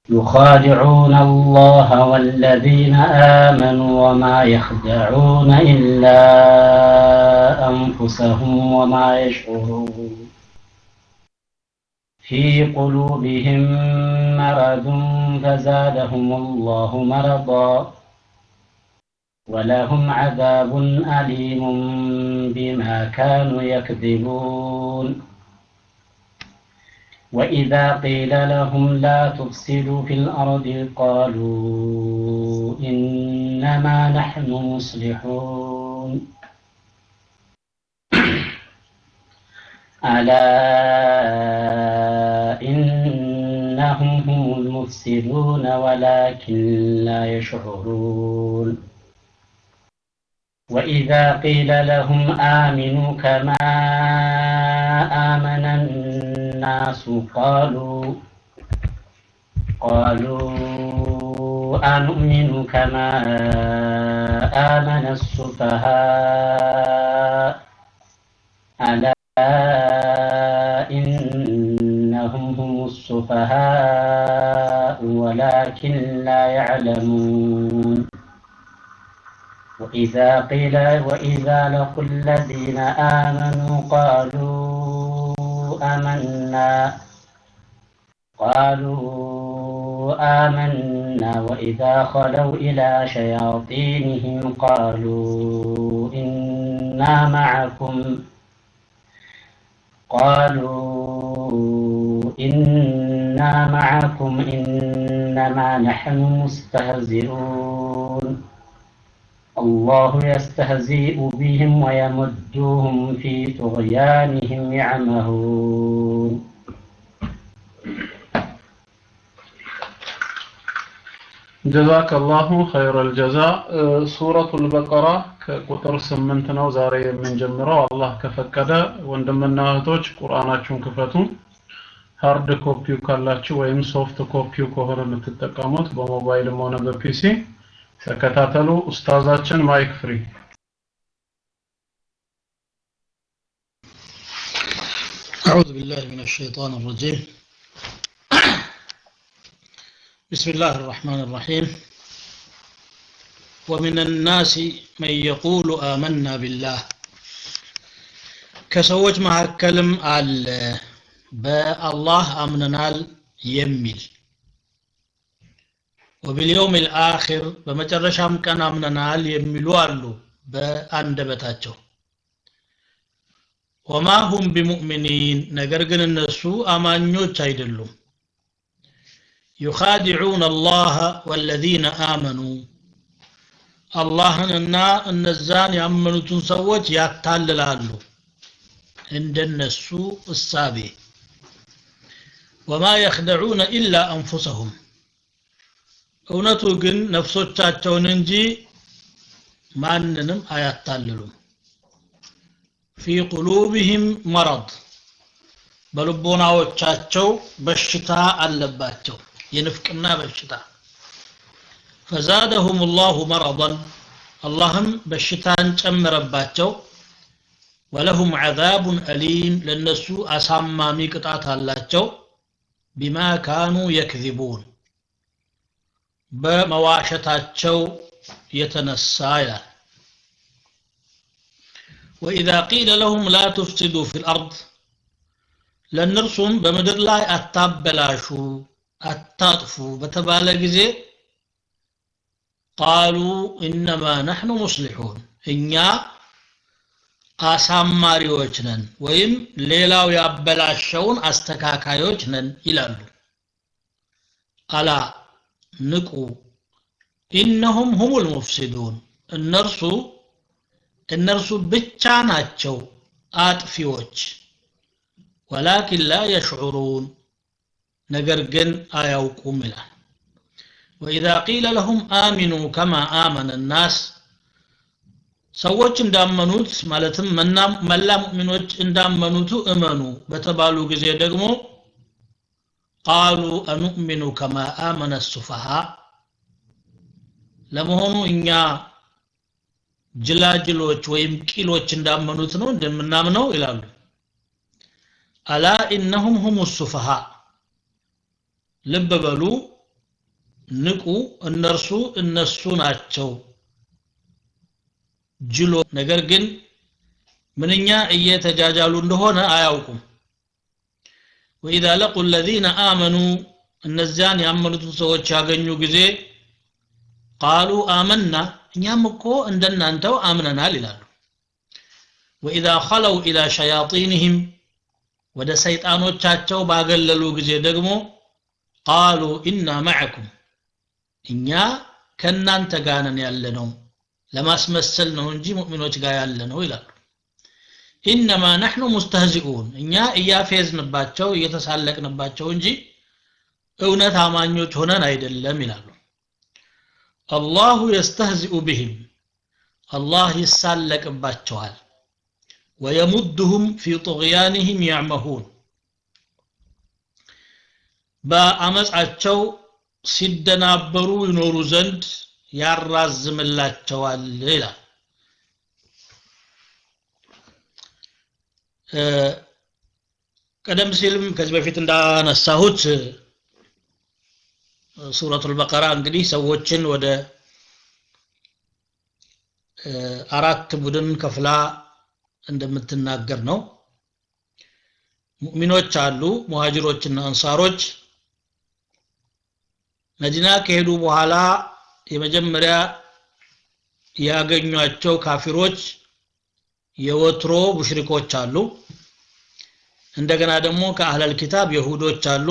يخادعون الله والذين آمنوا وما يخدعون إلا أنفسهم وما يشعرون في قلوبهم مرض فزادهم الله مرضا ولهم عذاب أليم بما كانوا يكذبون وإذا قيل لهم لا تفسدوا في الأرض قالوا إنما نحن مصلحون ألا إنهم هم المفسدون ولكن لا يشعرون وإذا قيل لهم آمنوا كما آمن الناس قالوا قالوا أنؤمن كما آمن السفهاء ألا إنهم هم السفهاء ولكن لا يعلمون وإذا قيل وإذا لقوا الذين آمنوا قالوا آمنا قالوا آمنا وإذا خلوا إلى شياطينهم قالوا إنا معكم قالوا إنا معكم إنما نحن مستهزئون الله يستهزئ بهم ويمدهم في طغيانهم يعمهون ጀዛክ አላሁ ኸይረል ጀዛ ሱረቱል በቀራ ከቁጥር ስምንት ነው ዛሬ የምንጀምረው አላህ ከፈቀደ ወንድምና እህቶች ቁርአናችሁን ክፈቱ ሃርድ ኮፒው ካላችሁ ወይም ሶፍት ኮፒው ከሆነ የምትጠቀሙት በሞባይልም ሆነ በፒሲ ተከታተሉ ኡስታዛችን ማይክ ፍሪ أعوذ بالله من الشيطان الرجيم بسم الله الرحمن الرحيم ومن الناس من يقول آمنا بالله كسوج مهكلم على بالله أمننال يميل وباليوم الآخر بمجرشام كان أمننال يميلوا አሉ በአንደበታቸው ወማ ሁም ቢሙእሚኒን ነገር ግን እነሱ አማኞች አይደሉም ዩኻዲዑን አላህ ወለዚነ አመኑ አላህንና እነዛን ያመኑትን ሰዎች ያታልላሉ እንደነሱ እሳቤ ወማ የኽደዑነ ኢላ አንፉሰሁም እውነቱ ግን ነፍሶቻቸውን እንጂ ማንንም አያታልሉም ፊ ቁሉብህም መረድ በልቦናዎቻቸው በሽታ አለባቸው የንፍቅና በሽታ ፈዛደሁም ላሁ መረضን አላህም በሽታን ጨመረባቸው ወለሁም ዐዛቡን አሊም ለነሱ አሳማሚ ቅጣት አላቸው ቢማ ካኑ የክዚቡን በመዋሸታቸው የተነሳ ይላል ወኢዛ ቂለ ለሁም ላ ትፍሲዱ ፊ ልአርድ ለእነርሱም በምድር ላይ አታበላሹ አታጥፉ በተባለ ጊዜ ቃሉ ኢነማ ነሕኑ ሙስሊሑን እኛ አሳማሪዎች ነን ወይም ሌላው ያበላሸውን አስተካካዮች ነን ይላሉ አላ ንቁ ኢነሁም ሁሙል ሙፍሲዱን እነርሱ እነርሱ ብቻ ናቸው አጥፊዎች ወላኪን ላ የሽዑሩን ነገር ግን አያውቁም ይላል ወኢዛ ቂለ ለሁም አሚኑ ከማ አመነ ናስ ሰዎች እንዳመኑት ማለትም መላ ሙእሚኖች እንዳመኑቱ እመኑ በተባሉ ጊዜ ደግሞ ቃሉ አኑእሚኑ ከማ አመነ ሱፈሃ ለመሆኑ እኛ ጅላጅሎች ወይም ቂሎች እንዳመኑት ነው እንደምናምነው ይላሉ አላ ኢነሁም ሁም ሱፈሃ ልብ በሉ ንቁ እነርሱ እነሱ ናቸው ጅሎ ነገር ግን ምንኛ እየተጃጃሉ እንደሆነ አያውቁም ወኢዛ ለቁ ለዚነ አመኑ እነዚያን ያመኑትን ሰዎች ያገኙ ጊዜ ቃሉ አመና እኛም እኮ እንደናንተው አምነናል ይላሉ ወኢዛ ኸለው ኢላ ሸያጢንህም ወደ ሰይጣኖቻቸው ባገለሉ ጊዜ ደግሞ ቃሉ ኢና ማዕኩም እኛ ከእናንተ ጋር ነን ያለ ነው ለማስመሰል ነው እንጂ ሙእሚኖች ጋር ያለ ነው ይላሉ ኢነማ ነሕኑ ሙስተህዚኡን እኛ እያፌዝንባቸው እየተሳለቅንባቸው እንጂ እውነት አማኞች ሆነን አይደለም ይላሉ አላሁ የስተህዚኡ ብህም አላህ ይሳለቅባቸዋል ወየሙድሁም ፊ ጡغያንህም ያዕመሁን በአመፃቸው ሲደናበሩ ይኖሩ ዘንድ ያራዝምላቸዋል ይላል ቀደም ሲልም ከዚህ በፊት እንዳነሳሁት ሱረቱል በቀራ እንግዲህ ሰዎችን ወደ አራት ቡድን ከፍላ እንደምትናገር ነው ሙእሚኖች አሉ ሙሃጅሮችና አንሳሮች መዲና ከሄዱ በኋላ የመጀመሪያ ያገኟቸው ካፊሮች የወትሮ ሙሽሪኮች አሉ እንደገና ደግሞ ከአህለል ኪታብ የሁዶች አሉ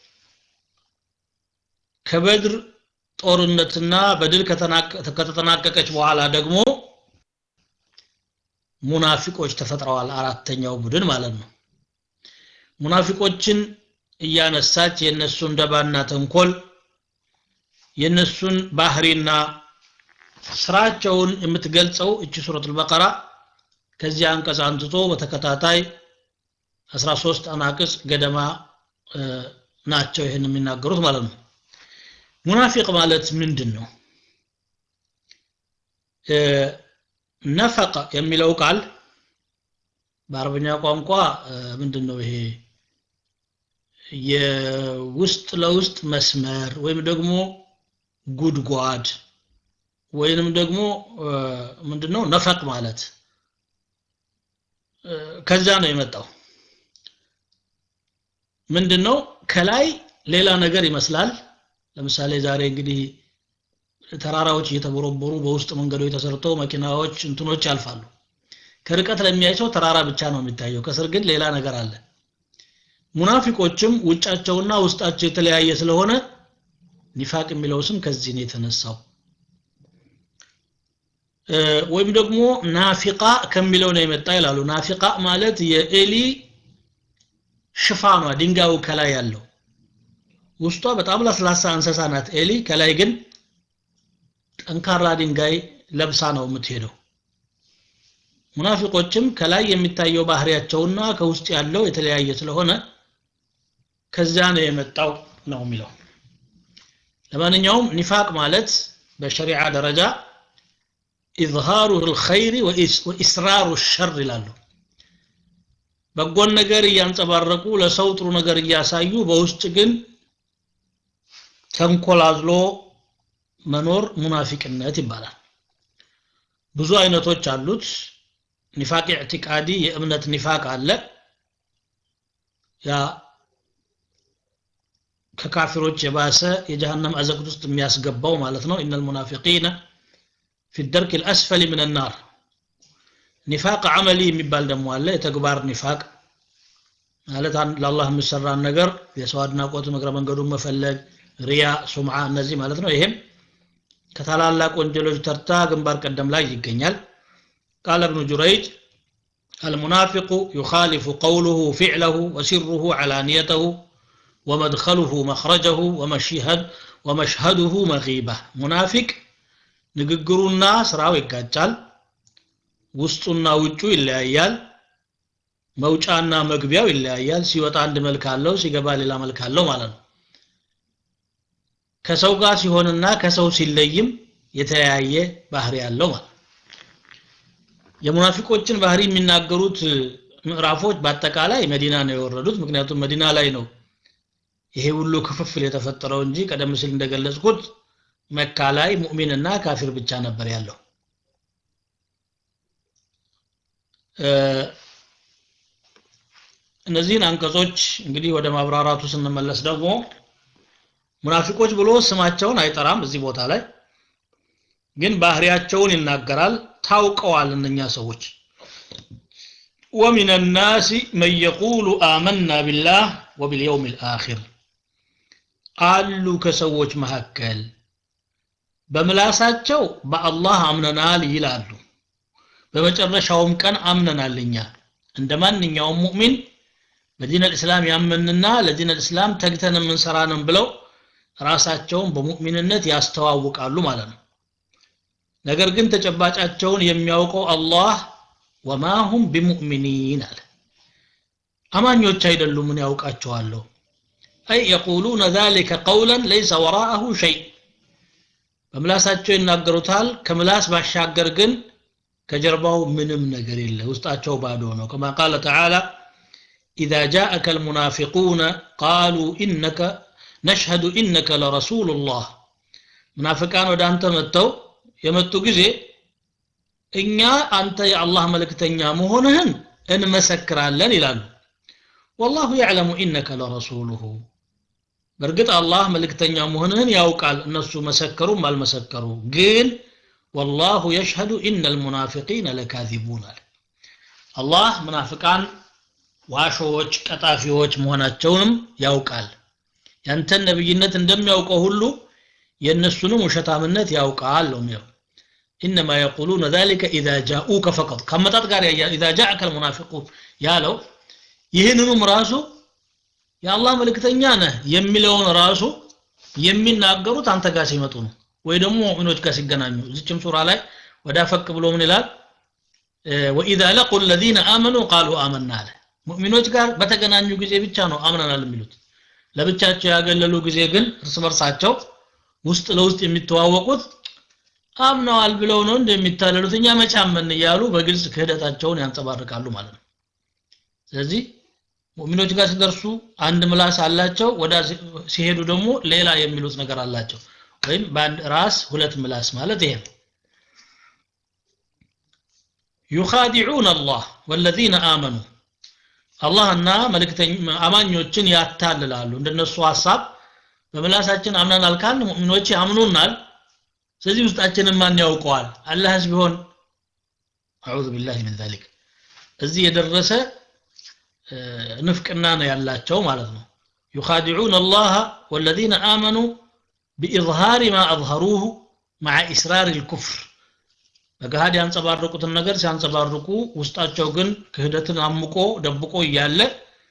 ከበድር ጦርነትና በድል ከተጠናቀቀች በኋላ ደግሞ ሙናፊቆች ተፈጥረዋል አራተኛው ቡድን ማለት ነው ሙናፊቆችን እያነሳች የእነሱን ደባና ተንኮል የእነሱን ባህሪና ስራቸውን የምትገልጸው እቺ ሱረቱል በቀራ ከዚህ አንቀጽ አንስቶ በተከታታይ 13 አናቅጽ ገደማ ናቸው ይህን የሚናገሩት ማለት ነው ሙናፊቅ ማለት ምንድን ነው ነፈቀ የሚለው ቃል በአረበኛ ቋንቋ ምንድን ነው ይሄ የውስጥ ለውስጥ መስመር ወይም ደግሞ ጉድጓድ ወይንም ደግሞ ምንድነው ነፈቅ ማለት ከዛ ነው የመጣው ምንድነው ከላይ ሌላ ነገር ይመስላል ለምሳሌ ዛሬ እንግዲህ ተራራዎች እየተቦረቦሩ በውስጥ መንገዶች ተሰርተው መኪናዎች እንትኖች ያልፋሉ ከርቀት ለሚያይ ሰው ተራራ ብቻ ነው የሚታየው ከስር ግን ሌላ ነገር አለ ሙናፊቆችም ውጫቸውና ውስጣቸው የተለያየ ስለሆነ ኒፋቅ የሚለው ስም ከዚህ ነው የተነሳው ወይም ደግሞ ናፊቃ ከሚለው ነው የመጣ ይላሉ ናፊቃ ማለት የኤሊ ሽፋኗ ድንጋዩ ከላይ ያለው ውስጧ በጣም ለስላሳ እንስሳ ናት ኤሊ ከላይ ግን ጠንካራ ድንጋይ ለብሳ ነው የምትሄደው ሙናፊቆችም ከላይ የሚታየው ባህሪያቸውና ከውስጥ ያለው የተለያየ ስለሆነ ከዚያ ነው የመጣው ነው የሚለው ለማንኛውም ኒፋቅ ማለት በሸሪዓ ደረጃ ኢዝሃሩ ልኸይር ወኢስራሩ ሸር ይላሉ በጎን ነገር እያንጸባረቁ ለሰው ጥሩ ነገር እያሳዩ በውስጥ ግን ተንኮላዝሎ መኖር ሙናፊቅነት ይባላል ብዙ አይነቶች አሉት ኒፋቅ ኢዕቲቃዲ የእምነት ኒፋቅ አለ ያ ከካፊሮች የባሰ የጀሃነም አዘቅት ውስጥ የሚያስገባው ማለት ነው ኢነል ሙናፊቂነ ፊ ደርክ ልአስፈሊ ምን ናር ኒፋቅ አመሊ የሚባል ደግሞ አለ የተግባር ኒፋቅ ማለት ለአላህ የሚሰራን ነገር የሰው አድናቆት እግረ መንገዱን መፈለግ ሪያ ሱምዓ እነዚህ ማለት ነው ይሄም ከታላላቅ ወንጀሎች ተርታ ግንባር ቀደም ላይ ይገኛል ቃል እብኑ ጁረይጅ المنافق يخالف قوله فعله وسره علانيته ومدخله مخرجه ومشهد ومشهده مغيبة منافق ንግግሩና ስራው ይጋጫል ውስጡና ውጩ ይለያያል መውጫና መግቢያው ይለያያል ሲወጣ አንድ መልክ አለው ሲገባ ሌላ መልክ አለው ማለት ነው ከሰው ጋር ሲሆንና ከሰው ሲለይም የተለያየ ባህሪ ያለው ማለት የሙናፊቆችን ባህሪ የሚናገሩት ምዕራፎች በአጠቃላይ መዲና ነው የወረዱት ምክንያቱም መዲና ላይ ነው ይሄ ሁሉ ክፍፍል የተፈጠረው እንጂ ቀደም ሲል እንደገለጽኩት መካ ላይ ሙእሚንና ካፊር ብቻ ነበር ያለው እነዚህን አንቀጾች እንግዲህ ወደ ማብራራቱ ስንመለስ ደግሞ ሙናፊቆች ብሎ ስማቸውን አይጠራም እዚህ ቦታ ላይ ግን ባህሪያቸውን ይናገራል ታውቀዋል እነኛ ሰዎች ومن الناس من يقول آمنا بالله وباليوم الآخر አሉ ከሰዎች መካከል በምላሳቸው በአላህ አምነናል ይላሉ በመጨረሻውም ቀን አምነናል እኛ እንደ ማንኛውም ሙእሚን በዲን አልእስላም ያመንና ለዲን አልእስላም ተግተን የምንሰራንን ብለው ራሳቸውን በሙእሚንነት ያስተዋውቃሉ ማለት ነው ነገር ግን ተጨባጫቸውን የሚያውቀው አላህ ወማ ሁም ቢሙእሚኒን አለ አማኞች አይደሉም ምን ያውቃቸዋለሁ አይ የቁሉነ ذلك قولا ليس وراءه شيء በምላሳቸው ይናገሩታል ከምላስ ባሻገር ግን ከጀርባው ምንም ነገር የለ ውስጣቸው ባዶ ነው كما قال تعالى إذا جاءك المنافقون قالوا إنك نشهد إنك لرسول الله منافقان ወደ አንተ መጥተው የመጡ ጊዜ እኛ አንተ የአላህ መልእክተኛ መሆንህን እንመሰክራለን ይላሉ ወላሁ ያዕለሙ ኢነከ ለረሱሉሁ በእርግጥ አላህ መልእክተኛ መሆንህን ያውቃል እነሱ መሰከሩም አልመሰከሩ ግን ወላሁ የሽሀዱ ኢነ ልሙናፊቂነ ለካዚቡን አለ አላህ ሙናፍቃን ዋሾዎች ቀጣፊዎች መሆናቸውንም ያውቃል ያንተን ነብይነት እንደሚያውቀው ሁሉ የእነሱንም ውሸታምነት ያውቃል ነው የሚለው إنما يقولون ذلك إذا جاءوك فقط كما تذكر إذا جاءك المنافقون ያለው ይህንኑም ራሱ የአላህ መልእክተኛ ነህ የሚለውን ራሱ የሚናገሩት አንተ ጋር ሲመጡ ነው ወይ ደግሞ ሙእሚኖች ጋር ሲገናኙ እዚችም ሱራ ላይ ወዳ ፈቅ ብሎ ምን ይላል ወኢዛ ለቁ الذين آمنوا قالوا آمنا አለ ሙእሚኖች ጋር በተገናኙ ጊዜ ብቻ ነው አምነናል የሚሉት ለብቻቸው ያገለሉ ጊዜ ግን እርስ በርሳቸው ውስጥ ለውስጥ የሚተዋወቁት አምነዋል ብለው ነው እንደሚታለሉት እኛ መጫመን እያሉ በግልጽ ክህደታቸውን ያንጸባርቃሉ ማለት ነው ስለዚህ ሙእሚኖች ጋር ሲደርሱ አንድ ምላስ አላቸው ወዳ ሲሄዱ ደግሞ ሌላ የሚሉት ነገር አላቸው ወይም በአንድ ራስ ሁለት ምላስ ማለት ይሄ ነው ዩኻዲዑን አላህ ወለዚነ አመኑ አላህና አማኞችን ያታልላሉ እንደነሱ ሀሳብ በምላሳችን አምነናል ካልን ሙእሚኖች ያምኑናል ስለዚህ ውስጣችንን ማን ያውቀዋል አላህስ ቢሆን አዑዙ ቢላህ ምን ዛሊክ እዚህ የደረሰ ንፍቅና ነው ያላቸው ማለት ነው ዩኻዲዑን አላህ ወለዚነ አመኑ ቢኢዝሃሪ ማ አዝሀሩሁ መዓ ኢስራር ልኩፍር በገሃድ ያንጸባረቁትን ነገር ሲያንጸባርቁ ውስጣቸው ግን ክህደትን አምቆ ደብቆ እያለ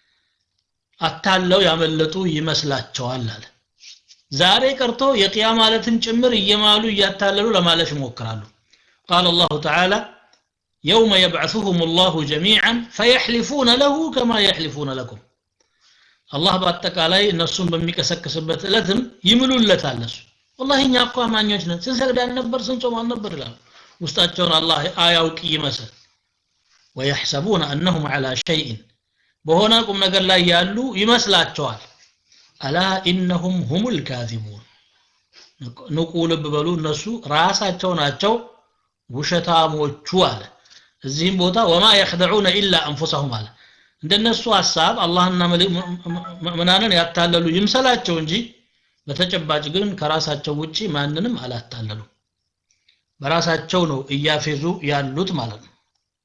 አታለው ያመለጡ ይመስላቸዋል አለ ዛሬ ቀርቶ የቅያ ማለትን ጭምር እየማሉ እያታለሉ ለማለፍ ይሞክራሉ ቃል አላሁ ተዓላ يوم يبعثهم الله جميعا فيحلفون له كما يحلفون لكم الله በአጠቃላይ እነሱን በሚቀሰቅስበት እለትም ይምሉለታል እነሱ ወላሂ እኛ እኮ አማኞች ነን ስንሰግድ አልነበር ስንጾም አልነበር ይላሉ ውስጣቸውን አላህ አያውቅ ይመስል ወየሕሰቡነ አነሁም ዐላ ሸይእን በሆነ ቁም ነገር ላይ ያሉ ይመስላቸዋል አላ ኢነሁም ሁሙል ካዚቡን ንቁ ልብ በሉ እነሱ ራሳቸው ናቸው ውሸታሞቹ አለ እዚህም ቦታ ወማ የኽደዑነ ኢላ አንፉሰሁም አለ እንደነሱ ሐሳብ አላህና ምናንን ያታለሉ ይምሰላቸው እንጂ በተጨባጭ ግን ከራሳቸው ውጪ ማንንም አላታለሉ በራሳቸው ነው እያፌዙ ያሉት ማለት ነው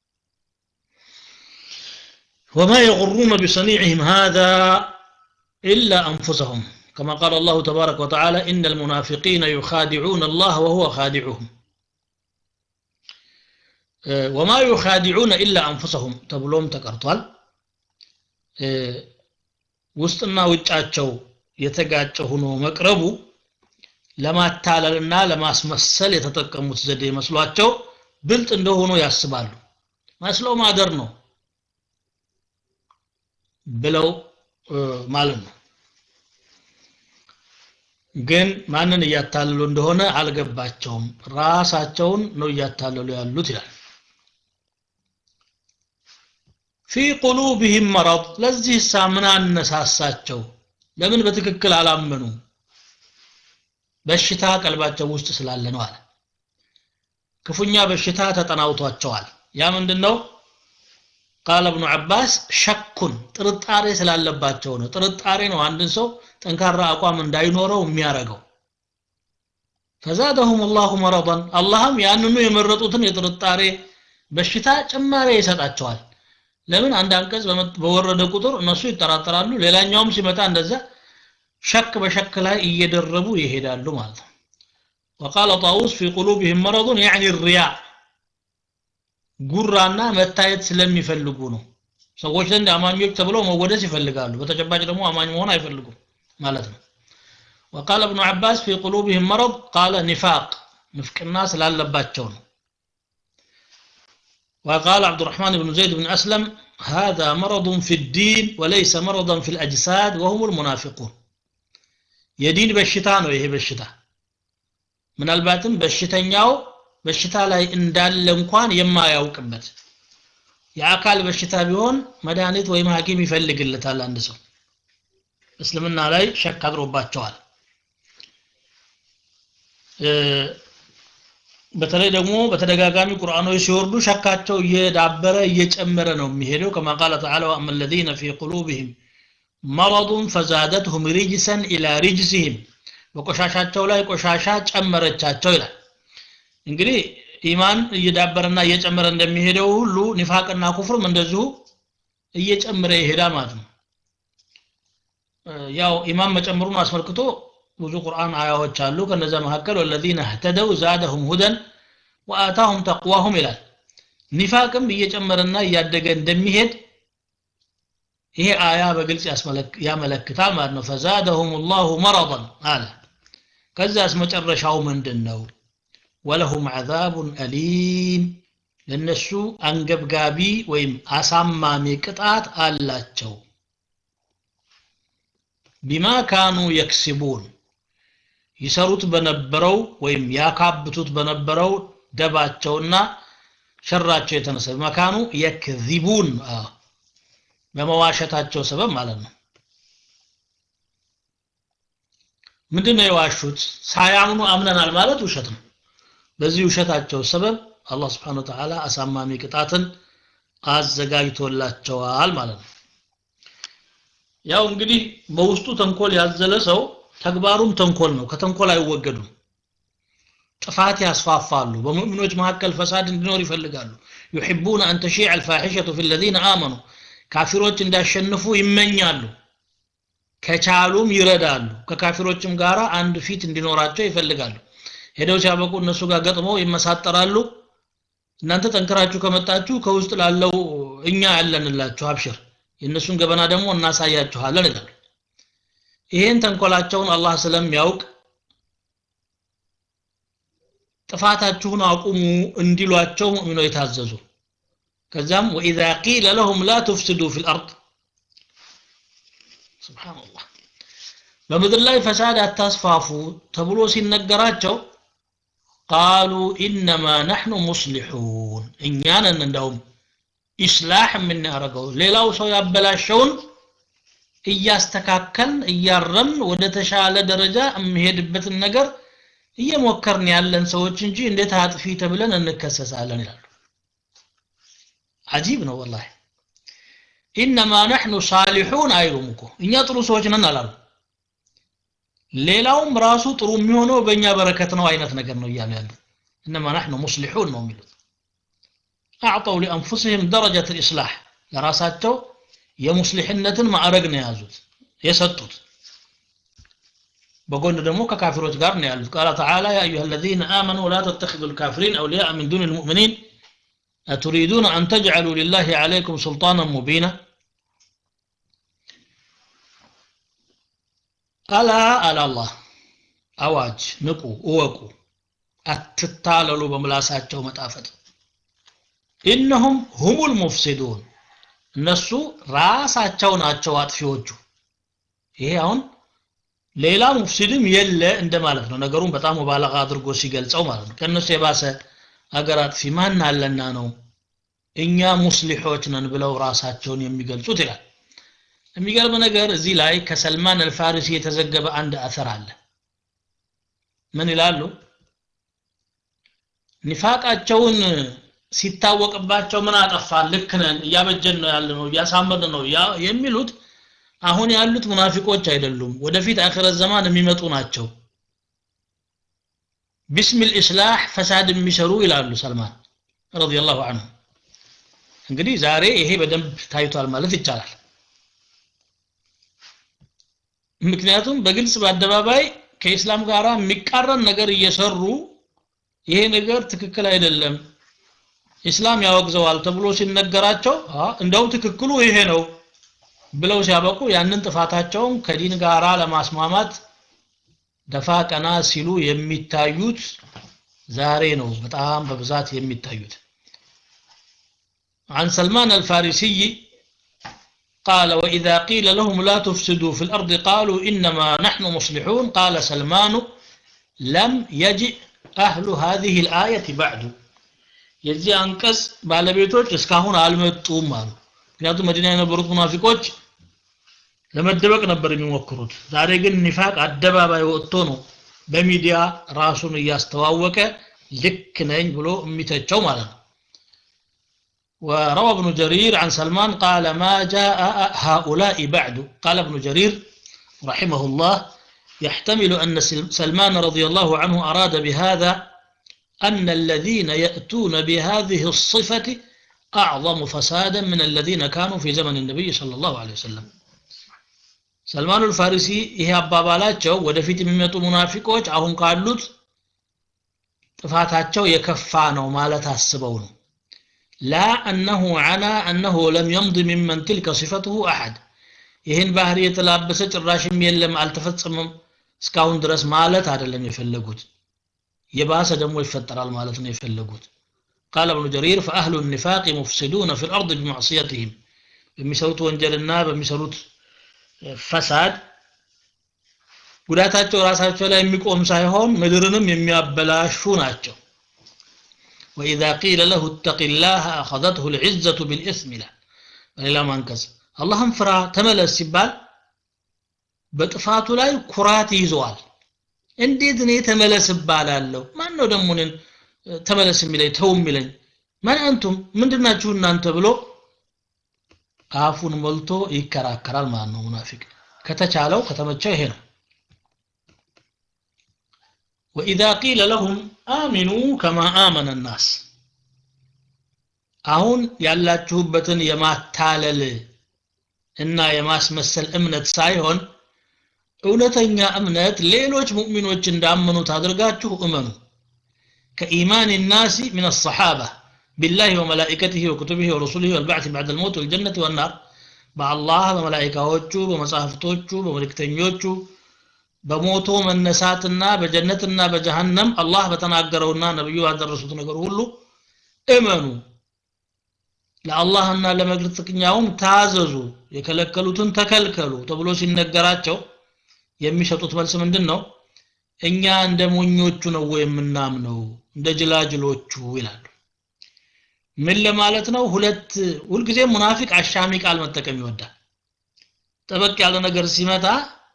وما يغرون بصنيعهم هذا إلا أنفسهم كما قال الله تبارك وتعالى إن المنافقين يخادعون الله وهو خادعهم وما يخادعون إلا أنفسهم تبلوم تقرطوال ውስጥና ውጫቸው የተጋጨ ሆኖ መቅረቡ ለማታለልና ለማስመሰል የተጠቀሙት ዘዴ መስሏቸው ብልጥ እንደሆኑ ያስባሉ መስለው ማደር ነው ብለው ማለት ነው ግን ማንን እያታለሉ እንደሆነ አልገባቸውም ራሳቸውን ነው እያታለሉ ያሉት ይላል ፊ ቁሉብህም መረድ ለዚህ ሳ ምን አነሳሳቸው ለምን በትክክል አላመኑ በሽታ ቀልባቸው ውስጥ ስላለ ነው አለ ክፉኛ በሽታ ተጠናውቷቸዋል ያ ምንድነው ቃለ እብኑ አባስ ሸኩን ጥርጣሬ ስላለባቸው ነው ጥርጣሬ ነው አንድን ሰው ጠንካራ አቋም እንዳይኖረው የሚያረገው ፈዛደሁም ላሁ መረضን አላህም ያንኑ የመረጡትን የጥርጣሬ በሽታ ጭማሬ ይሰጣቸዋል ለምን አንድ አንቀጽ በወረደ ቁጥር እነሱ ይጠራጠራሉ ሌላኛውም ሲመጣ እንደዛ ሸክ በሸክ ላይ እየደረቡ ይሄዳሉ ማለት ነው وقال طاووس في قلوبهم مرض يعني الرياء ጉራና መታየት ስለሚፈልጉ ነው ሰዎች ዘንድ አማኞች ተብለው መወደስ ይፈልጋሉ በተጨባጭ ደግሞ አማኝ መሆን አይፈልጉም ማለት ነው وقال ابن عباس في قلوبهم مرض قال نفاق نفقنا ስላለባቸው ነው وقال عبد الرحمن بن زيد بن أسلم هذا مرض في الدين وليس مرضا في الأجساد وهم المنافقون የዲን በሽታ ነው ይሄ በሽታ ምናልባትም በሽተኛው በሽታ ላይ እንዳለ እንኳን የማያውቅበት የአካል በሽታ ቢሆን መድኃኒት ወይም ሐኪም ይፈልግለታል አንድ ሰው እስልምና ላይ ሸክ አድሮባቸዋል በተለይ ደግሞ በተደጋጋሚ ቁርአኖች ሲወርዱ ሸካቸው እየዳበረ እየጨመረ ነው የሚሄደው ከማ ቃለ ተዓላ ወአማ الذين في قلوبهم مرض فزادتهم رجسا الى رجسهم በቆሻሻቸው ላይ ቆሻሻ ጨመረቻቸው ይላል እንግዲህ ኢማን እየዳበረና እየጨመረ እንደሚሄደው ሁሉ ኒፋቅና ኩፍርም እንደዚሁ እየጨመረ ይሄዳል ማለት ነው ያው ኢማን መጨመሩን አስመልክቶ ብዙ ቁርአን አያዎች አሉ ከነዛ መካከል ወለዚነ እህተደው ዛደሁም ሁደን ወአታሁም ተቅዋሁም ይላል ኒፋቅም እየጨመረና እያደገ እንደሚሄድ ይሄ አያ በግልጽ ያመለክታል ማለት ነው ፈዛደሁም ላሁ መረضን አለ ከዛስ መጨረሻው ምንድን ነው ወለሁም ዓዛቡን አሊም ለነሱ አንገብጋቢ ወይም አሳማሚ ቅጣት አላቸው ቢማ ካኑ የክስቡን ይሰሩት በነበረው ወይም ያካብቱት በነበረው ደባቸውና ሸራቸው የተነሳ በመካኑ የክዚቡን በመዋሸታቸው ሰበብ ማለት ነው ምንድን ነው የዋሹት ሳያምኑ አምነናል ማለት ውሸት ነው በዚህ ውሸታቸው ሰበብ አላህ ስብሓን ወተዓላ አሳማሚ ቅጣትን አዘጋጅቶላቸዋል ማለት ነው ያው እንግዲህ በውስጡ ተንኮል ያዘለ ሰው ተግባሩም ተንኮል ነው ከተንኮል አይወገዱም ጥፋት ያስፋፋሉ በሙእሚኖች መካከል ፈሳድ እንዲኖር ይፈልጋሉ ዩሕቡነ አን ተሺዕ አልፋሒሸቱ ፊ ለዚነ አመኑ ካፊሮች እንዳሸንፉ ይመኛሉ ከቻሉም ይረዳሉ ከካፊሮችም ጋር አንድ ፊት እንዲኖራቸው ይፈልጋሉ ሄደው ሲያበቁ እነሱ ጋር ገጥመው ይመሳጠራሉ እናንተ ጠንክራችሁ ከመጣችሁ ከውስጥ ላለው እኛ ያለንላችሁ አብሽር የእነሱን ገበና ደግሞ እናሳያችኋለን ይላሉ ይሄን ተንኮላቸውን አላህ ስለሚያውቅ ጥፋታችሁን አቁሙ እንዲሏቸው ሙእሚኖ የታዘዙ ከዛም ወኢዛ ቂለ ለሁም ላ ትፍስዱ ፊ ልአርድ ስብሓንላህ በምድር ላይ ፈሳድ አታስፋፉ ተብሎ ሲነገራቸው ቃሉ ኢነማ ናሕኑ ሙስሊሑን እኛንን እንዳውም ኢስላሕ የምናደርገው ሌላው ሰው ያበላሸውን እያስተካከልን እያረምን ወደ ተሻለ ደረጃ የሚሄድበትን ነገር እየሞከርን ያለን ሰዎች እንጂ እንዴት አጥፊ ተብለን እንከሰሳለን ይላሉ አጂብ ነው ወላሂ ኢነማ ነሕኑ ሳሊሑን አይሉም እኮ እኛ ጥሩ ሰዎች ነን አላሉ ሌላውም ራሱ ጥሩ የሚሆነው በእኛ በረከት ነው አይነት ነገር ነው እያሉ ያሉ እነማ ናሕኑ ሙስሊሑን ነው የሚሉት አዕጠው ሊአንፉስህም ደረጀት ልእስላሕ ለራሳቸው የሙስሊሕነትን ማዕረግ ነው የያዙት የሰጡት በጎን ደግሞ ከካፊሮች ጋር ነው ያሉት ቃለ ተዓላ ያ አዩሃ አለዚነ አመኑ ላ ተተኪዙ ልካፊሪን አውልያء ምን ዱን ልሙእሚኒን أتريدون أن تجعلوا لله عليكم سلطانا مبينا ألا ألا الله أواج نقو أوكو أتتاللوا بملاساتቸው መጣፈጥ إنهم هم المفسدون እነሱ ራሳቸው ናቸው አጥፊዎቹ ይሄ አሁን ሌላ ሙፍሲድም የለ እንደማለት ነው ነገሩን በጣም ሙባለጋ አድርጎ ሲገልጸው ማለት ነው ከእነሱ የባሰ አገር አጥፊ ማን አለና ነው እኛ ሙስሊሖች ነን ብለው ራሳቸውን የሚገልጹት ይላል የሚገርም ነገር እዚህ ላይ ከሰልማን አልፋሪሲ የተዘገበ አንድ አثር አለ ምን ይላሉ ኒፋቃቸውን ሲታወቅባቸው ምን አጠፋን ልክ ነን እያበጀን ነው ያለ ነው እያሳመርን ነው የሚሉት አሁን ያሉት ሙናፊቆች አይደሉም ወደፊት አኺረት ዘማን የሚመጡ ናቸው ቢስሚል ኢስላህ ፈሳድ የሚሰሩ ይላሉ ሰልማን ረዲየላሁ ዐንሁ እንግዲህ ዛሬ ይሄ በደንብ ታይቷል ማለት ይቻላል ምክንያቱም በግልጽ በአደባባይ ከኢስላም ጋር የሚቃረን ነገር እየሰሩ ይሄ ነገር ትክክል አይደለም ኢስላም ያወግዘዋል ተብሎ ሲነገራቸው እንደውም ትክክሉ ይሄ ነው ብለው ሲያበቁ ያንን ጥፋታቸውን ከዲን ጋራ ለማስማማት ደፋ ቀና ሲሉ የሚታዩት ዛሬ ነው በጣም በብዛት የሚታዩት عن سلمان الفارسي قال وإذا قيل لهم لا تفسدوا في الأرض قالوا إنما نحن مصلحون قال سلمان لم يجئ أهل هذه الآية بعد የዚህ አንቀጽ ባለቤቶች እስካሁን አልመጡም አሉ ምክንያቱም መዲና የነበሩት ሙናፊቆች ለመደበቅ ነበር የሚሞክሩት ዛሬ ግን ኒፋቅ አደባባይ ወጥቶ ነው በሚዲያ ራሱን እያስተዋወቀ ልክ ነኝ ብሎ የሚተቸው ማለት ነው وروى ابن جرير عن سلمان قال ما جاء هؤلاء بعد قال ابن جرير رحمه الله يحتمل أن سلمان رضي الله عنه أراد بهذا أن الذين يأتون بهذه الصفة أعظم فسادا من الذين كانوا في زمن النبي صلى الله عليه وسلم سلمان الفارسي ይሄ አባባላቸው ወደፊት የሚመጡ ሙናፊቆች አሁን ካሉት ጥፋታቸው የከፋ ነው ማለት አስበው ነው لا أنه عنا أنه لم يمض ممن تلك صفته أحد ይህን ባህሪ የተላበሰ ጭራሽም የለም አልተፈጸመም እስካሁን ድረስ ማለት አይደለም የፈለጉት የባሰ ደግሞ ይፈጠራል ማለት ነው የፈለጉት قال ابن جرير فأهل النفاق مفسدون في الأرض بمعصيتهم በሚሰሩት ወንጀልና በሚሰሩት ፈሳድ ጉዳታቸው ራሳቸው ላይ የሚቆም ሳይሆን ምድርንም የሚያበላሹ ናቸው وإذا قيل له اتق الله أخذته العزة بالإثم له በሌላ ማንቀጽ አላህም ፍራ ተመለስ ሲባል በጥፋቱ ላይ ኩራት ይዘዋል እንዴት እኔ ተመለስ እባላለሁ ማን ነው ደግሞ እኔን ተመለስ የሚለኝ ተው የሚለኝ ማን አንቱም ምንድናችሁ እናንተ ብሎ አፉን ሞልቶ ይከራከራል ማለት ነው ሙናፊቅ ከተቻለው ከተመቸው ይሄ ነው وإذا قيل لهم آمنوا كما آمن الناس አሁን ያላችሁበትን የማታለል እና የማስመሰል እምነት ሳይሆን እውነተኛ እምነት ሌሎች ሙእሚኖች እንዳመኑት አድርጋችሁ እመኑ كإيمان الناس من الصحابة بالله وملائكته وكتبه ورسله والبعث بعد الموت والجنة والنار በአላህ በመላይካዎቹ በመጽሐፍቶቹ በመልእክተኞቹ በሞቶ መነሳትና በጀነትና በጀሃነም አላህ በተናገረውና ነብዩ ባደረሱት ነገር ሁሉ እመኑ ለአላህና ለመልእክተኛውም ታዘዙ የከለከሉትን ተከልከሉ ተብሎ ሲነገራቸው የሚሰጡት መልስ ምንድን ነው እኛ እንደ ሞኞቹ ነው የምናምነው እንደ ጅላጅሎቹ ይላሉ ምን ለማለት ነው ሁለት ሁልጊዜ ሙናፊቅ አሻሚ ቃል መጠቀም ይወዳል ጠበቅ ያለ ነገር ሲመጣ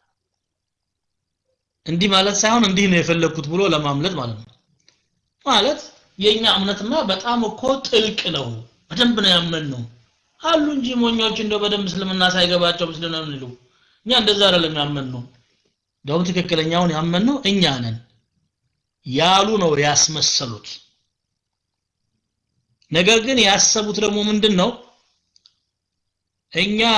እንዲህ ማለት ሳይሆን እንዲህ ነው የፈለግኩት ብሎ ለማምለጥ ማለት ነው ማለት የኛ እምነትማ በጣም እኮ ጥልቅ ነው በደንብ ነው ያመን ነው አሉ እንጂ ሞኞች እንደው በደንብ እስልምና ሳይገባቸው ምስልና ምንሉ እኛ እንደዛ አይደለም ያመን ነው እንደውም ትክክለኛውን ያመን ነው እኛ ነን ያሉ ነው ያስመሰሉት ነገር ግን ያሰቡት ደግሞ ምንድን ነው እኛ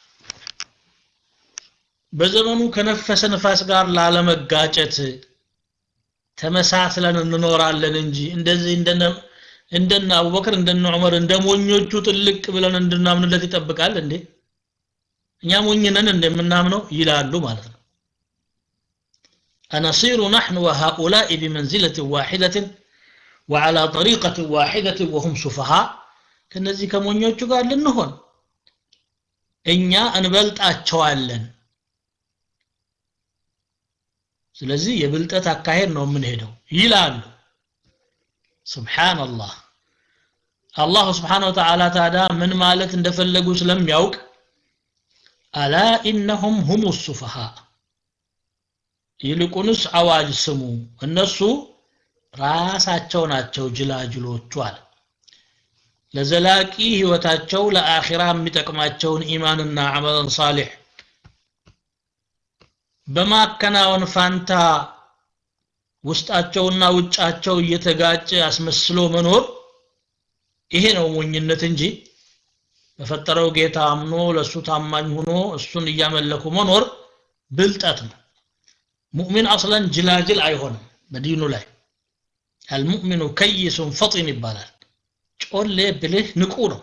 በዘመኑ ከነፈሰ ንፋስ ጋር ላለመጋጨት ተመሳስለን እንኖራለን እንጂ እንደዚህ እንደነ እንደነ አቡበክር እንደነ ዑመር እንደ ሞኞቹ ጥልቅ ብለን እንድናምንለት ይጠብቃል እንዴ እኛ ሞኝ ነን እንደምናምነው ይላሉ ማለት ነው أنصير نحن وهؤلاء بمنزلة واحدة وعلى طريقة واحدة وهم سفهاء كنزي كمونيوچو قال لنهون እኛ እንበልጣቸዋለን ስለዚህ የብልጠት አካሄድ ነው የምንሄደው ይላሉ ስብሓንላህ አላሁ ስብሓን ወተዓላ ታዳ ምን ማለት እንደፈለጉ ስለሚያውቅ አላ ኢነሁም ሁሙ ሱፈሃ ይልቁንስ አዋጅ ስሙ እነሱ ራሳቸው ናቸው ጅላጅሎቹ አለ ለዘላቂ ህይወታቸው ለአኺራ የሚጠቅማቸውን ኢማንና አመለን ሳሊሕ በማከናወን ፋንታ ውስጣቸውና ውጫቸው እየተጋጨ አስመስሎ መኖር ይሄ ነው ሞኝነት እንጂ በፈጠረው ጌታ አምኖ ለእሱ ታማኝ ሆኖ እሱን እያመለኩ መኖር ብልጠት ነው ሙእሚን አስለን ጅላጅል አይሆንም በዲኑ ላይ አልሙእሚኑ ከይሱን ፈጢን ይባላል ጮሌ ብልህ ንቁ ነው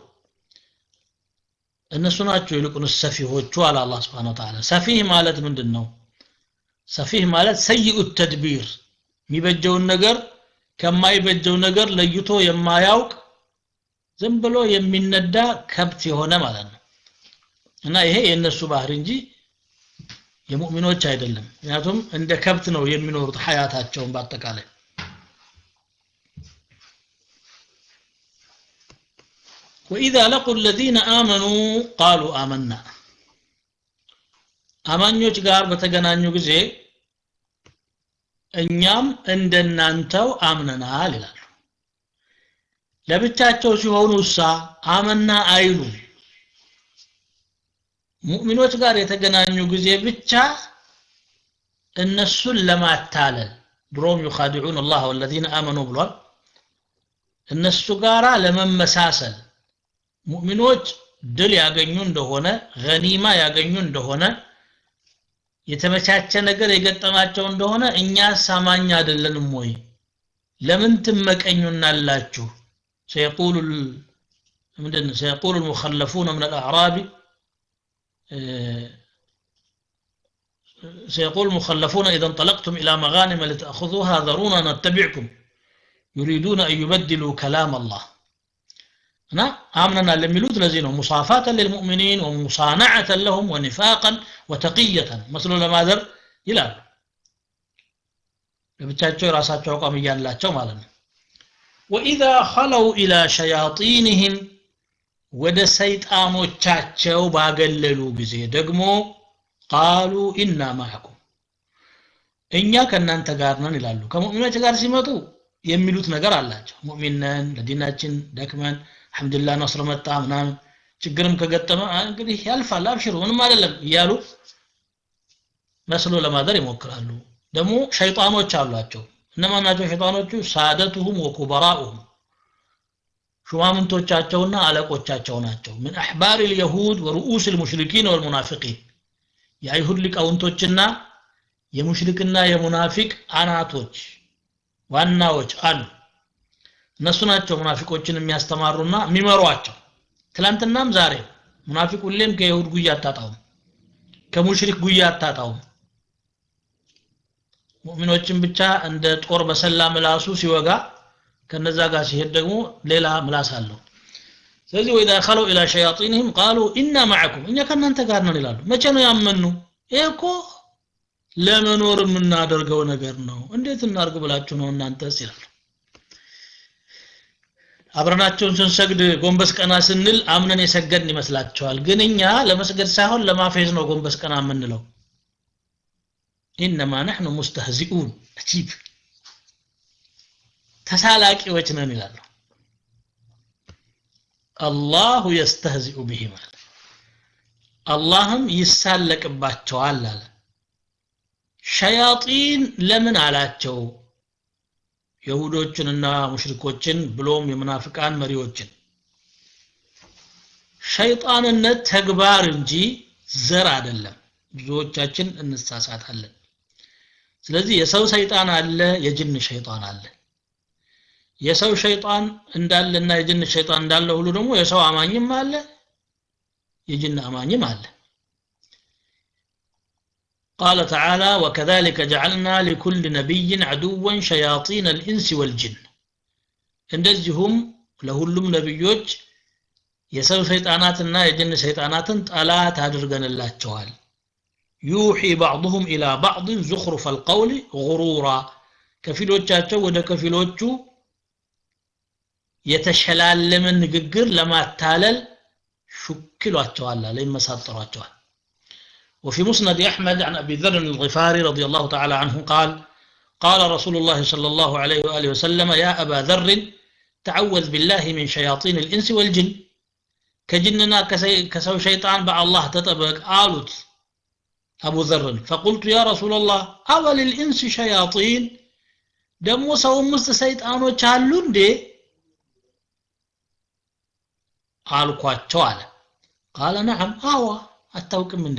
እነሱ ናቸው ይልቁንስ ሰፊሆቹ አለ አላህ ስብሓን ወተዓላ ሰፊህ ማለት ምንድን ነው ሰፊህ ማለት ሰይኡ ተድቢር የሚበጀውን ነገር ከማይበጀው ነገር ለይቶ የማያውቅ ዝም ብሎ የሚነዳ ከብት የሆነ ማለት ነው እና ይሄ የእነሱ ባህር እንጂ የሙእሚኖች አይደለም ምክንያቱም እንደ ከብት ነው የሚኖሩት ሀያታቸውን በአጠቃላይ وإذا لقوا الذين آمنوا قالوا آمنا አማኞች ጋር በተገናኙ ጊዜ እኛም እንደናንተው አምነናል ይላሉ ለብቻቸው ሲሆኑ እሳ አመና አይሉ ሙእሚኖች ጋር የተገናኙ ጊዜ ብቻ እነሱን ለማታለል ድሮም ዩኻዲዑን አላህ ወለዚነ አመኑ ብሏል እነሱ ጋራ ለመመሳሰል ሙእሚኖች ድል ያገኙ እንደሆነ ገኒማ ያገኙ እንደሆነ የተመቻቸ ነገር የገጠማቸው እንደሆነ እኛ ሳማኝ አይደለንም ወይ ለምን ትመቀኙናላችሁ سيقول ምንድን سيقول المخلفون من الأعراب سيقول المخلفون إذا انطلقتم إلى مغانم لتأخذوها ذرونا نتبعكم يريدون أن يبدلوا كلام الله እና አምነና ለሚሉት ለዚህ ነው ሙሳፋተን ልልሙእሚኒን ወሙሳናዓተን ለሁም ወኒፋቀን ወተቅየተን መስሎ ለማዘር ይላሉ ለብቻቸው የራሳቸው አቋም እያላቸው ማለት ነው ወኢዛ ኸለው ኢላ ሸያጢንህም ወደ ሰይጣኖቻቸው ባገለሉ ጊዜ ደግሞ ቃሉ ኢና ማዕኩም እኛ ከእናንተ ጋር ነን ይላሉ ከሙእሚኖች ጋር ሲመጡ የሚሉት ነገር አላቸው ሙእሚን ነን ለዲናችን ደክመን አልሐምዱሊላህ ነስር መጣ ምናምን ችግርም ከገጠመ እንግዲህ ያልፋል አብሽሩ ምንም አይደለም እያሉ መስሎ ለማደር ይሞክራሉ ደግሞ ሸይጣኖች አሏቸው እነማን ናቸው ሸይጣኖቹ ሳደቱሁም ወኩበራኡሁም ሹማምንቶቻቸውና አለቆቻቸው ናቸው ምን አሕባር ልየሁድ ወርኡስ ልሙሽሪኪን ወልሙናፊቂን የአይሁድ ሊቃውንቶችና የሙሽሪክና የሙናፊቅ አናቶች ዋናዎች አሉ እነሱ ናቸው ሙናፊቆችን የሚያስተማሩና የሚመሯቸው ትላንትናም ዛሬ ሙናፊቅ ሁሌም ከይሁድ ጉያ አታጣውም ከሙሽሪክ ጉያ አታጣውም ሙእሚኖችን ብቻ እንደ ጦር በሰላ ምላሱ ሲወጋ ከነዛ ጋር ሲሄድ ደግሞ ሌላ ምላስ አለው ስለዚህ ወኢዛ ኸለው ኢላ ሸያጢንህም ቃሉ ኢና ማዕኩም እኛ ከእናንተ ጋር ነን ይላሉ መቼ ነው ያመኑ ይሄ እኮ ለመኖር የምናደርገው ነገር ነው እንዴት እናርግ ብላችሁ ነው እናንተስ ይላሉ አብረናቸውን ስንሰግድ ጎንበስ ቀና ስንል አምነን የሰገድን ይመስላቸዋል ግን እኛ ለመስገድ ሳይሆን ለማፌዝ ነው ጎንበስ ቀና የምንለው ኢነማ ነሕኑ ሙስተህዚኡን አጂብ ተሳላቂዎች ነን ይላሉ አላሁ የስተህዚኡ ብሂ ማለት አላህም ይሳለቅባቸዋል አለ ሸያጢን ለምን አላቸው የሁዶችንና ሙሽሪኮችን ብሎም የሙናፍቃን መሪዎችን ሸይጣንነት ተግባር እንጂ ዘር አይደለም ብዙዎቻችን እንሳሳታለን ስለዚህ የሰው ሰይጣን አለ የጅን ሸይጣን አለ የሰው ሸይጣን እንዳለና የጅን ሸይጣን እንዳለ ሁሉ ደግሞ የሰው አማኝም አለ የጅን አማኝም አለ قال تعالى وكذلك جعلنا لكل نبي عدوا شياطين الإنس والجن እንደዚሁም ለሁሉም ነቢዮች የሰው ሰይጣናትና የጅን ሰይጣናትን ጠላት አድርገንላቸዋል ዩሒ ባዕضهم ኢላ ባዕض ዙኽሩፈ አልቀውል ጉሩራ ከፊሎቻቸው ወደ ከፊሎቹ የተሸላለመ ንግግር ለማታለል ሹክሏቸዋል አለ ይመሳጠሯቸዋል وفي مسند أحمد عن أبي ذر الغفاري رضي الله تعالى عنه قال قال رسول الله صلى الله عليه وآله وسلم يا أبا ذر تعوذ بالله من شياطين الإنس والجن كجننا كسو شيطان بع الله تطبق آلت أبو ذر فقلت يا رسول الله أول الإنس شياطين دمو سو مست سيطانو چالون دي አልኳቸው አለ ቃለ ነዓም አዋ አታውቅም እንደ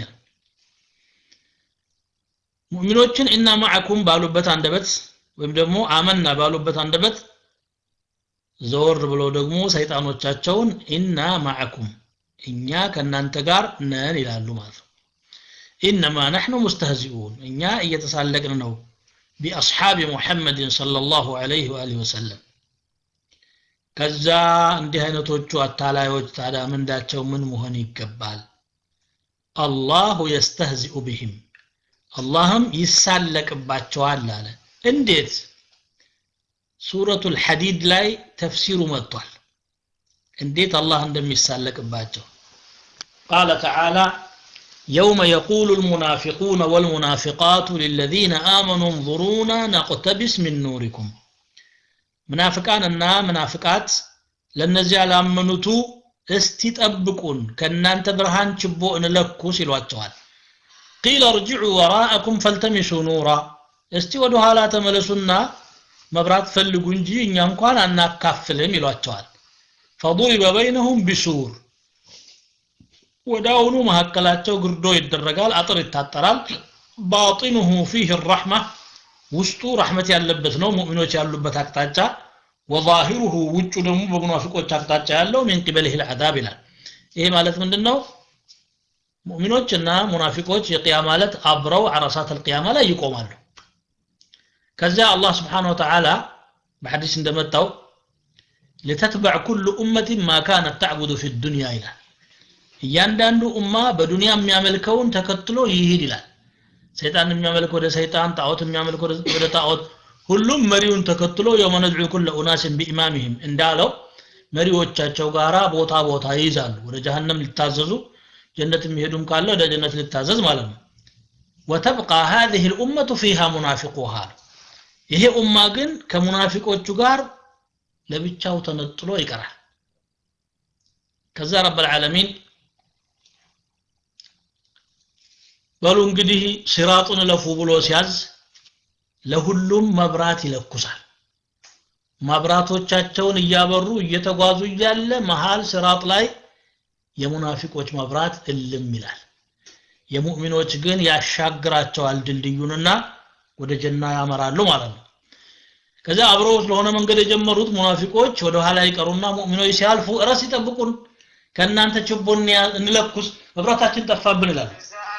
ሙእሚኖችን እና ማዕኩም ባሉበት አንደበት ወይም ደግሞ አመና ባሉበት አንደበት ዘወር ብለው ደግሞ ሰይጣኖቻቸውን ኢና ማዕኩም እኛ ከእናንተ ጋር ነን ይላሉ ማለት ነው ኢነማ ነሕኑ ሙስተህዚኡን እኛ እየተሳለቅን ነው ቢአስሓቢ ሙሐመድን ሰለላሁ ዐለይሂ ወአሊሂ ወሰለም ከዛ እንዲህ አይነቶቹ አታላዮች ታዲያ ምንዳቸው ምን መሆን ይገባል አላሁ የስተህዚኡ ብህም አላህም ይሳለቅባቸዋል አለ እንዴት ሱረቱ ልሐዲድ ላይ ተፍሲሩ መጥቷል እንዴት አላህ እንደሚሳለቅባቸው ቃለ ተዓላ يوم يقول المنافقون والمنافقات للذين آمنوا انظرونا نقتبس من نوركم ምናፍቃንና ምናፍቃት ለነዚያ ላመኑቱ እስቲ ጠብቁን ከእናንተ ብርሃን ችቦ እንለኩስ ይሏቸዋል ቂለ እርጅዑ ወራአኩም ፈልተሚሱ ኑራ እስቲ ወደ ኋላ ተመለሱና መብራት ፈልጉ እንጂ እኛ እንኳን አናካፍልም ይሏቸዋል ፈضሪበ በይነሁም ቢሱር ወዳውኑ መካከላቸው ግርዶ ይደረጋል አጥር ይታጠራል ባጢኑሁ ፊህ ራሕማ ውስጡ ረሕመት ያለበት ነው ሙእሚኖች ያሉበት አቅጣጫ ወዛሂሩሁ ውጩ ደግሞ በሙናፊቆች አቅጣጫ ያለው ሚን ቂበልህ ልዓዛብ ይላል ይሄ ማለት ምንድን ነው ሙእሚኖችና ሙናፊቆች የቅያ ማለት አብረው አረሳት አልቅያማ ላይ ይቆማሉ ከዚያ አላህ ስብሓን ወተዓላ በሐዲስ እንደመጣው ልተትበዕ ኩሉ ኡመትን ማ ካነት ተዕቡዱ ፊ ዱንያ ይላል እያንዳንዱ ኡማ በዱንያ የሚያመልከውን ተከትሎ ይሂድ ይላል ሰይጣን የሚያመልክ ወደ ሰይጣን ጣዖት የሚያመልክ ወደ ጣዖት ሁሉም መሪውን ተከትሎ የውመ ነድዑ ኩለ ኡናስን ቢኢማሚህም እንዳለው መሪዎቻቸው ጋራ ቦታ ቦታ ይይዛሉ ወደ ጀሃነም ሊታዘዙ ጀነት የሚሄዱም ካለ ወደ ጀነት ሊታዘዝ ማለት ነው ወተብቃ هذه الأمة فيها منافقوها ይሄ ኡማ ግን ከሙናፊቆቹ ጋር ለብቻው ተነጥሎ ይቀራል ከዛ ረብ العالمين በሉ እንግዲህ ሲራጡን እለፉ ብሎ ሲያዝ ለሁሉም መብራት ይለኩሳል መብራቶቻቸውን እያበሩ እየተጓዙ እያለ መሃል ሲራጥ ላይ የሙናፊቆች መብራት እልም ይላል የሙእሚኖች ግን ያሻግራቸዋል ድልድዩንና ወደ ጀና ያመራሉ ማለት ነው ከዚያ አብረው ስለሆነ መንገድ የጀመሩት ሙናፊቆች ወደ ኋላ ይቀሩና ሙእሚኖች ሲያልፉ እረስ ይጠብቁን ከእናንተ ችቦ እንለኩስ መብራታችን ጠፋብን ይላሉ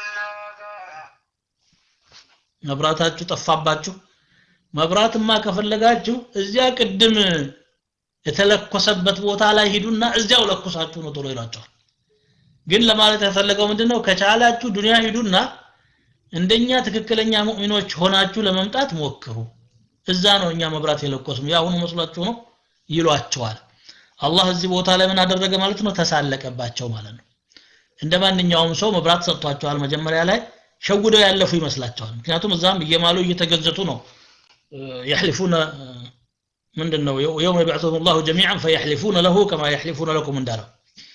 መብራታችሁ ጠፋባችሁ መብራትማ ከፈለጋችሁ እዚያ ቅድም የተለኮሰበት ቦታ ላይ ሂዱና እዚያው ለኩሳችሁ ነው ቶሎ ይሏቸዋል ግን ለማለት የፈለገው ምንድነው ከቻላችሁ ዱንያ ሂዱና እንደኛ ትክክለኛ ሙእሚኖች ሆናችሁ ለመምጣት ሞክሩ እዛ ነው እኛ መብራት የለኮስም ያሁኑ መስሏችሁ ነው ይሏቸዋል አላህ እዚህ ቦታ ላይ ምን አደረገ ማለት ነው ተሳለቀባቸው ማለት ነው እንደ ማንኛውም ሰው መብራት ሰጥቷቸዋል መጀመሪያ ላይ ሸውደው ያለፉ ይመስላቸዋል ምክንያቱም እዛም እየማሉ እየተገዘቱ ነው يحلفون ምንድን ነው የውም የብዕቱሁም ላሁ ጀሚዓን ፈየሕሊፉነ ለሁ ከማ የሕሊፉነ ለኩም እንዳለው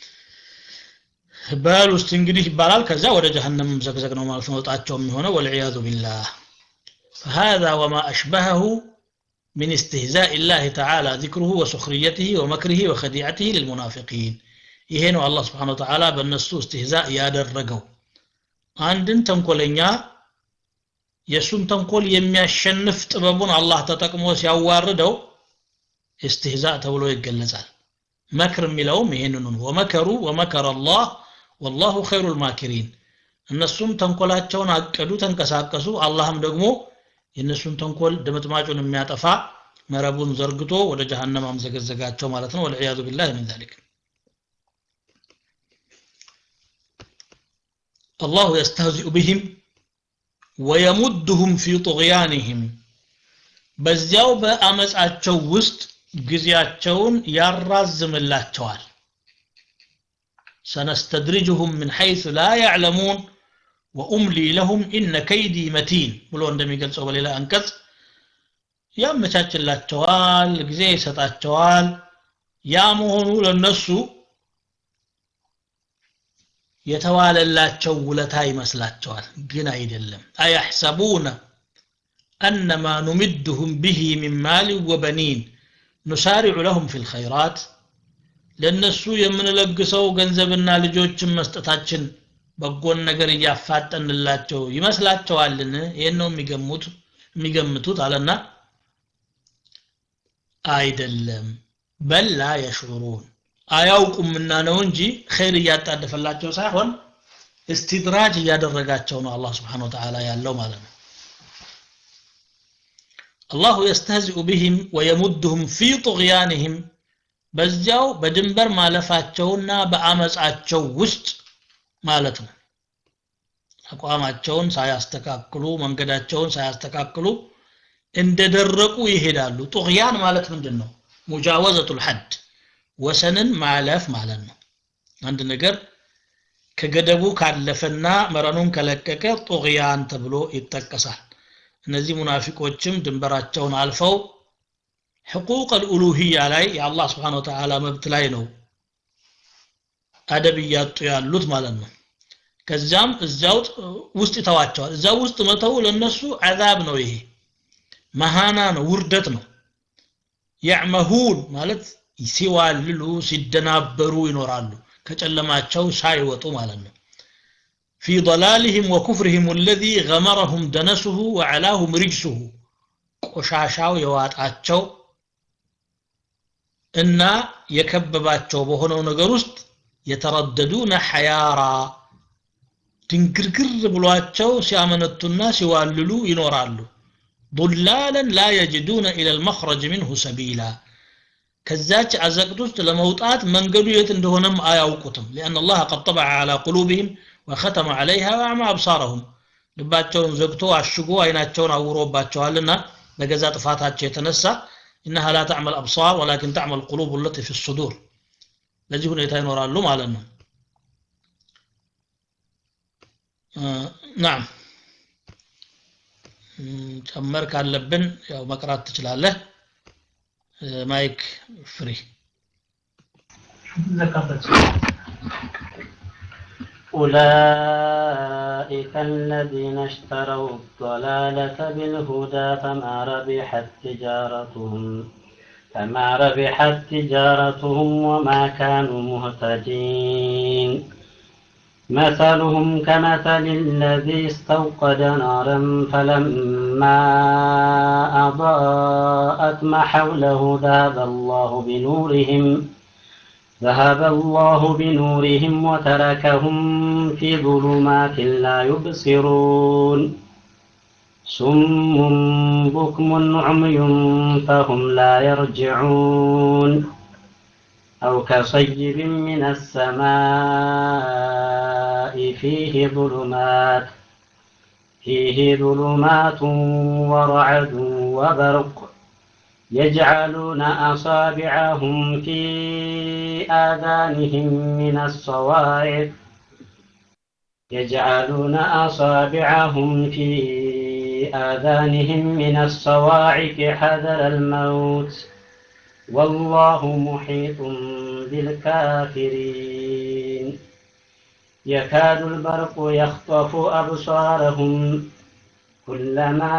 በል ውስጥ እንግዲህ ይባላል ከዛ ወደ ጀሃነም ዘግዘግ ነው ማለት ነው ወጣቸው የሚሆነው ወልዕያዙ ቢላህ فهذا وما أشبهه من استهزاء الله تعالى ذكره وسخريته ومكره وخديعته للمنافقين ይሄ ነው አላህ ስብሓን ወተዓላ በእነሱ እስትህዛእ ያደረገው አንድን ተንኮለኛ የእሱን ተንኮል የሚያሸንፍ ጥበቡን አላህ ተጠቅሞ ሲያዋርደው እስትህዛእ ተብሎ ይገለጻል መክር የሚለውም ይሄንኑ ወመከሩ ወመከረ አላህ ወላሁ ኸይሩ ልማኪሪን እነሱም ተንኮላቸውን አቀዱ ተንቀሳቀሱ አላህም ደግሞ የእነሱን ተንኮል ድምጥማጩን የሚያጠፋ መረቡን ዘርግቶ ወደ ጀሃነም አምዘገዘጋቸው ማለት ነው ወልዕያዙ ቢላህ ምን ዛሊክ አላሁ የስተህዚኡ ብህም ወየሙድሁም ፊ ጡغያንህም በዚያው በአመፃቸው ውስጥ ጊዜያቸውን ያራዝምላቸዋል ሰነስተድሪጅሁም ምን ሐይሱ ላ ያዕለሙን ወኡምሊ ለሁም ኢነ ከይዲ መቲን ብሎ እንደሚገልጸው በሌላ አንቀጽ ያመቻችላቸዋል ጊዜ ይሰጣቸዋል ያ መሆኑ ለነሱ የተዋለላቸው ውለታ ይመስላቸዋል ግን አይደለም አያሕሰቡነ አነማ ኑምድሁም ብሂ ሚን ማል ወበኒን ኑሳሪዑ ለሁም ፊ ልኸይራት ለእነሱ የምንለግሰው ገንዘብና ልጆችን መስጠታችን በጎን ነገር እያፋጠንላቸው ይመስላቸዋልን ይህን ነው የሚገሙት የሚገምቱት አለና አይደለም በላ የሽዑሩን አያውቁምና ነው እንጂ ኸይር እያጣደፈላቸው ሳይሆን እስትድራጅ እያደረጋቸው ነው አላህ ስብሓን ወተዓላ ያለው ማለት ነው አላሁ የስተህዚኡ ቢህም ወየሙድሁም ፊ ጡግያንህም በዚያው በድንበር ማለፋቸውና በአመፃቸው ውስጥ ማለት ነው አቋማቸውን ሳያስተካክሉ መንገዳቸውን ሳያስተካክሉ እንደደረቁ ይሄዳሉ ጡግያን ማለት ምንድን ነው ሙጃወዘቱል ሐድ ወሰንን ማለፍ ማለት ነው አንድ ነገር ከገደቡ ካለፈና መረኑን ከለቀቀ ጡግያን ተብሎ ይጠቀሳል እነዚህ ሙናፊቆችም ድንበራቸውን አልፈው ሕቁቅ አልኡሉህያ ላይ የአላህ ስብሓን ወተዓላ መብት ላይ ነው አደብ እያጡ ያሉት ማለት ነው ከዚያም እዚያው ውስጥ ይተዋቸዋል እዚያው ውስጥ መተው ለነሱ አዛብ ነው ይሄ መሃና ነው ውርደት ነው ያዕመሁን ማለት ሲዋልሉ ሲደናበሩ ይኖራሉ ከጨለማቸው ሳይወጡ ማለት ነው في ضلالهم وكفرهم الذي غمرهم دنسه وعلاهم رجسه ቆሻሻው የዋጣቸው እና የከበባቸው በሆነው ነገር ውስጥ የተረደዱነ ሐያራ ድንግርግር ብሏቸው ሲያመነቱና ሲዋልሉ ይኖራሉ ضلالا لا يجدون إلى المخرج منه سبيلا ከዛች አዘቅት ውስጥ ለመውጣት መንገዱ የት እንደሆነም አያውቁትም لأن الله قد طبع على قلوبهم وختم عليها وأعمى أبصارهم ልባቸውን ዘግቶ አሽጎ አይናቸውን አውሮባቸዋልና በገዛ ጥፋታቸው የተነሳ إنها لا تعمل أبصار ولكن تعمل القلوب التي في الصدور ለዚህ ሁኔታ ይኖራሉ ማለት ነው ናም ጨመር ካለብን ያው መቅራት ትችላለህ ማይክ ፍሪ أولئك الذين اشتروا الضلالة بالهدى فما ربحت تجارتهم فما ربحت تجارتهم وما كانوا مهتدين مثلهم كمثل الذي استوقد نارا فلما أضاءت ما حوله ذهب الله بنورهم ذهب الله بنورهم وتركهم في ظلمات لا يبصرون صم بكم عمي فهم لا يرجعون أو كصيب من السماء فيه ظلمات فيه ظلمات ورعد وبرق يجعلون أصابعهم في آذانهم من الصواعق يجعلون أصابعهم في آذانهم من الصواعق حذر الموت والله محيط بالكافرين يكاد البرق يخطف أبصارهم كلما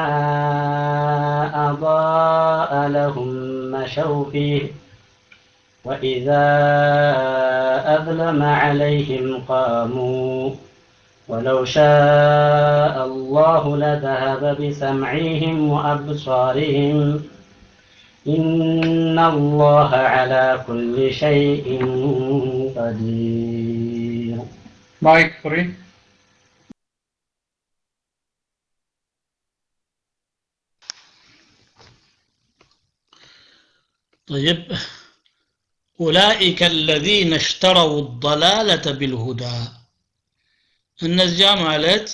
أضاء لهم مشوا فيه وإذا أظلم عليهم قاموا ولو شاء الله لذهب بسمعهم وأبصارهم إن الله على كل شيء قدير ማይክ ፍሪ طيب أولئك الذين اشتروا الضلالة بالهدى እነዚያ ማለት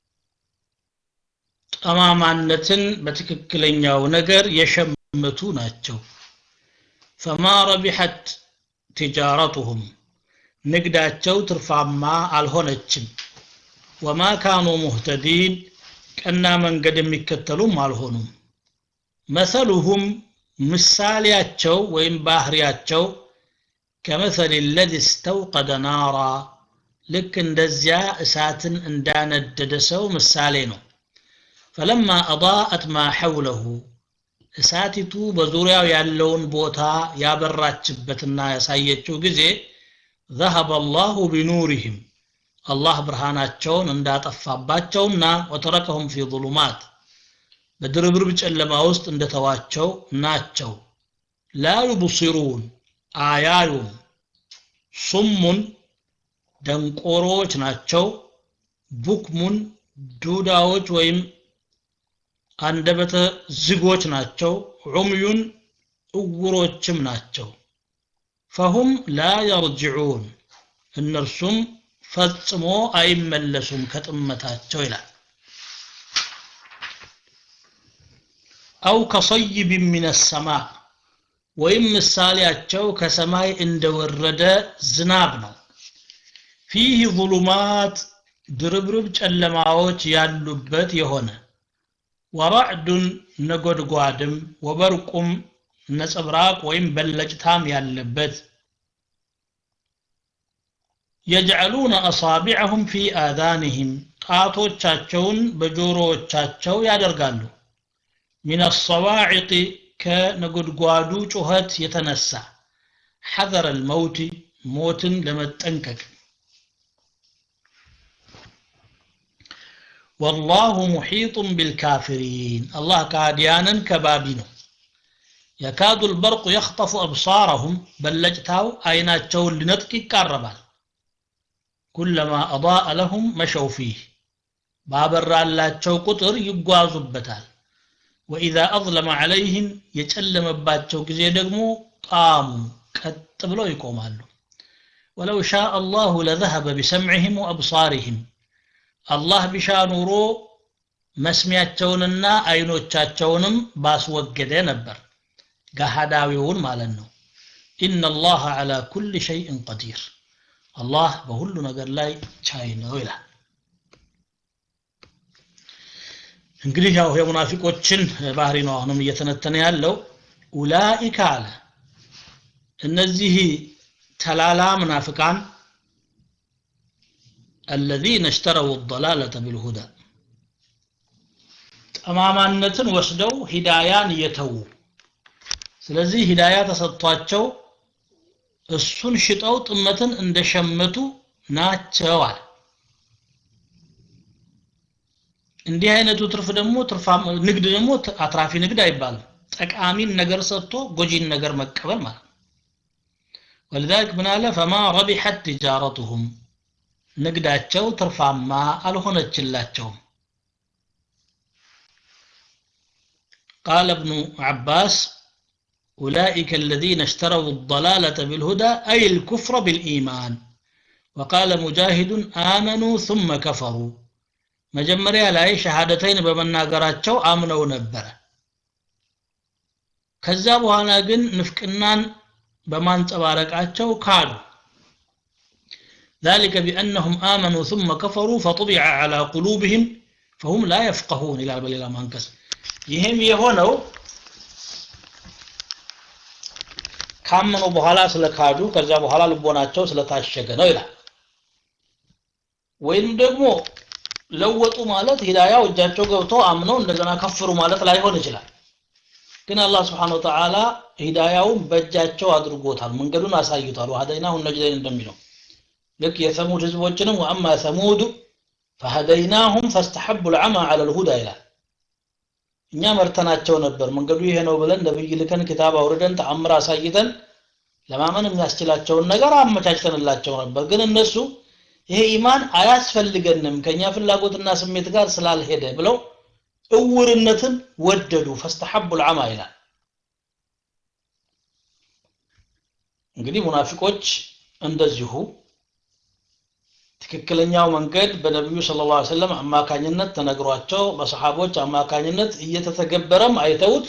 ጠማማነትን በትክክለኛው ነገር የሸመቱ ናቸው ፈማ ረቢሐት ቲጃረቱሁም ንግዳቸው ትርፋማ አልሆነችም ወማ ካኑ ሙህተዲን ቀና መንገድ የሚከተሉም አልሆኑም መሰሉሁም ምሳሌያቸው ወይም ባህሪያቸው ከመሰል ለዚ እስተውቀደ ናራ ልክ እንደዚያ እሳትን እንዳነደደ ሰው ምሳሌ ነው ፈለማ አضاءت ما حوله እሳቲቱ በዙሪያው ያለውን ቦታ ያበራችበትና ያሳየችው ጊዜ ذهب الله بنورهم አላህ ብርሃናቸውን እንዳጠፋባቸውና ወተረከሁም ፊ ظሉማት በድርብርብ ጨለማ ውስጥ እንደተዋቸው ናቸው ላ ዩብሲሩን አያዩም ሱሙን ደንቆሮዎች ናቸው ቡክሙን ዱዳዎች ወይም አንደበተ ዝጎች ናቸው ዑምዩን እውሮችም ናቸው ፈሁም ላ የርጅዑን እነርሱም ፈጽሞ አይመለሱም ከጥመታቸው ይላል አው ከሰይብ ምን ሰማ ወይም ምሳሌያቸው ከሰማይ እንደወረደ ዝናብ ነው ፊህ ظሉማት ድርብርብ ጨለማዎች ያሉበት የሆነ ወራዕዱን ነጎድጓድም ወበርቁም ነጸብራቅ ወይም በለጭታም ያለበት የጅዐሉነ አሳቢዐሁም ፊ አዛንህም ጣቶቻቸውን በጆሮዎቻቸው ያደርጋሉ ሚን አሰዋዒቅ ከነጎድጓዱ ጩኸት የተነሳ ሐዘረ ልመውት ሞትን ለመጠንቀቅ ወላሁ ሙሒጡን ቢልካፊሪን አላህ ከሃዲያንን ከባቢ ነው የካዱ ልበርቁ የኽጠፉ አብሳረሁም በለጭታው አይናቸውን ሊነጥቅ ይቃረባል ኩለማ አضاء ለሁም መሸው ፊህ ባበራላቸው ቁጥር ይጓዙበታል ወኢዛ አظለመ ዐለይህም የጨለመባቸው ጊዜ ደግሞ ቃሙ ቀጥ ብለው ይቆማሉ ወለው ሻ አላሁ ለዘሀበ ቢሰምዕህም ወአብሳሪህም አላህ ቢሻ ኑሮ መስሚያቸውንና አይኖቻቸውንም ባስወገደ ነበር ገሃዳዊውን ማለት ነው ኢነ አላህ ዐላ ኩል ሸይእን ቀዲር አላህ በሁሉ ነገር ላይ ቻይ ነው ይላል እንግዲህ ያው የሙናፊቆችን ባህሪ ነው አሁንም እየተነተነ ያለው ኡላኢከ አለ እነዚህ ተላላ ምናፍቃን الذين اشتروا الضلالة بالهدى ጠማማነትን ወስደው ሂዳያን እየተዉ ስለዚህ ሂዳያ ተሰጥቷቸው እሱን ሽጠው ጥመትን እንደሸመቱ ናቸው አለ እንዲህ አይነቱ ትርፍ ደግሞ ንግድ ደግሞ አትራፊ ንግድ አይባልም ጠቃሚን ነገር ሰጥቶ ጎጂን ነገር መቀበል ማለት ነው ولذلك ምን አለ ፈማ ረቢሐት ትጃረቱሁም ንግዳቸው ትርፋማ አልሆነችላቸውም قال ابن عباس أولئك الذين اشتروا الضلالة بالهدى أي الكفر بالإيمان وقال مجاهد آمنوا ثم كفروا መጀመሪያ ላይ ሸሃደተይን በመናገራቸው አምነው ነበረ ከዛ በኋላ ግን ንፍቅናን በማንጸባረቃቸው ካዱ ذلك بأنهم آمنوا ثم كفروا فطبع على قلوبهم فهم لا يفقهون إلى بل منكس ይህም የሆነው ካመኑ በኋላ ስለካዱ ከዛ በኋላ ልቦናቸው ስለታሸገ ነው ይላል ወይም ደግሞ ለወጡ ማለት ሂዳያው እጃቸው ገብቶ አምነው እንደገና ከፍሩ ማለት ላይሆን ይችላል ግን አላህ ስብሓን ወተዓላ ሂዳያውን በእጃቸው አድርጎታል መንገዱን አሳይቷል ወሀደይናሁም ነጅደይን እንደሚለው ልክ የሰሙድ ህዝቦችንም ወአማ ሰሙዱ ፈሀደይናሁም ፈስተሐቡ ልዓማ አለ ልሁዳ ይላል እኛ መርተናቸው ነበር መንገዱ ይሄ ነው ብለን ነብይ ልከን ክታብ አውርደን ተአምር አሳይተን ለማመን የሚያስችላቸውን ነገር አመቻችተንላቸው ነበር ግን እነሱ ይሄ ኢማን አያስፈልገንም ከኛ ፍላጎትና ስሜት ጋር ስላልሄደ ብለው እውርነትን ወደዱ ፈስተሐቡ ልዓማ ይላል እንግዲህ ሙናፊቆች እንደዚሁ ትክክለኛው መንገድ በነቢዩ ስለ ላ ሰለም አማካኝነት ተነግሯቸው በሰሓቦች አማካኝነት እየተተገበረም አይተውት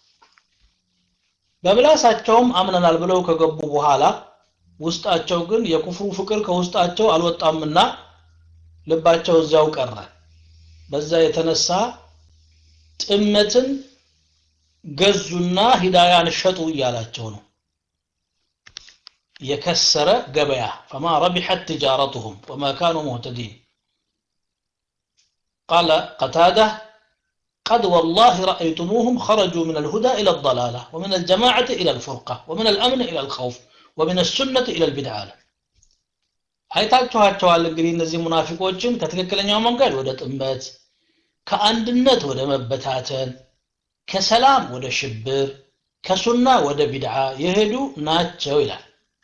በምላሳቸውም አምነናል ብለው ከገቡ በኋላ ውስጣቸው ግን የኩፍሩ ፍቅር ከውስጣቸው አልወጣምና ልባቸው እዚያው ቀረ በዛ የተነሳ ጥመትን ገዙና ሂዳያን ሸጡ እያላቸው ነው የከሰረ ገበያ ፈማ ረቢሐት ትጃረቱሁም ወማ ካኑ ሙህተዲን ቃለ ቀታዳ قد والله رأيتموهم خرجوا من الهدى إلى الضلالة ومن الجماعة إلى الفرقة ومن الأمن إلى الخوف ومن السنة إلى البدعة አይታችኋቸዋል እንግዲህ እነዚህ ሙናፊቆችን ከትክክለኛው መንገድ ወደ ጥመት ከአንድነት ወደ መበታተን ከሰላም ወደ ሽብር ከሱና ወደ ቢድዓ የሄዱ ናቸው ይላል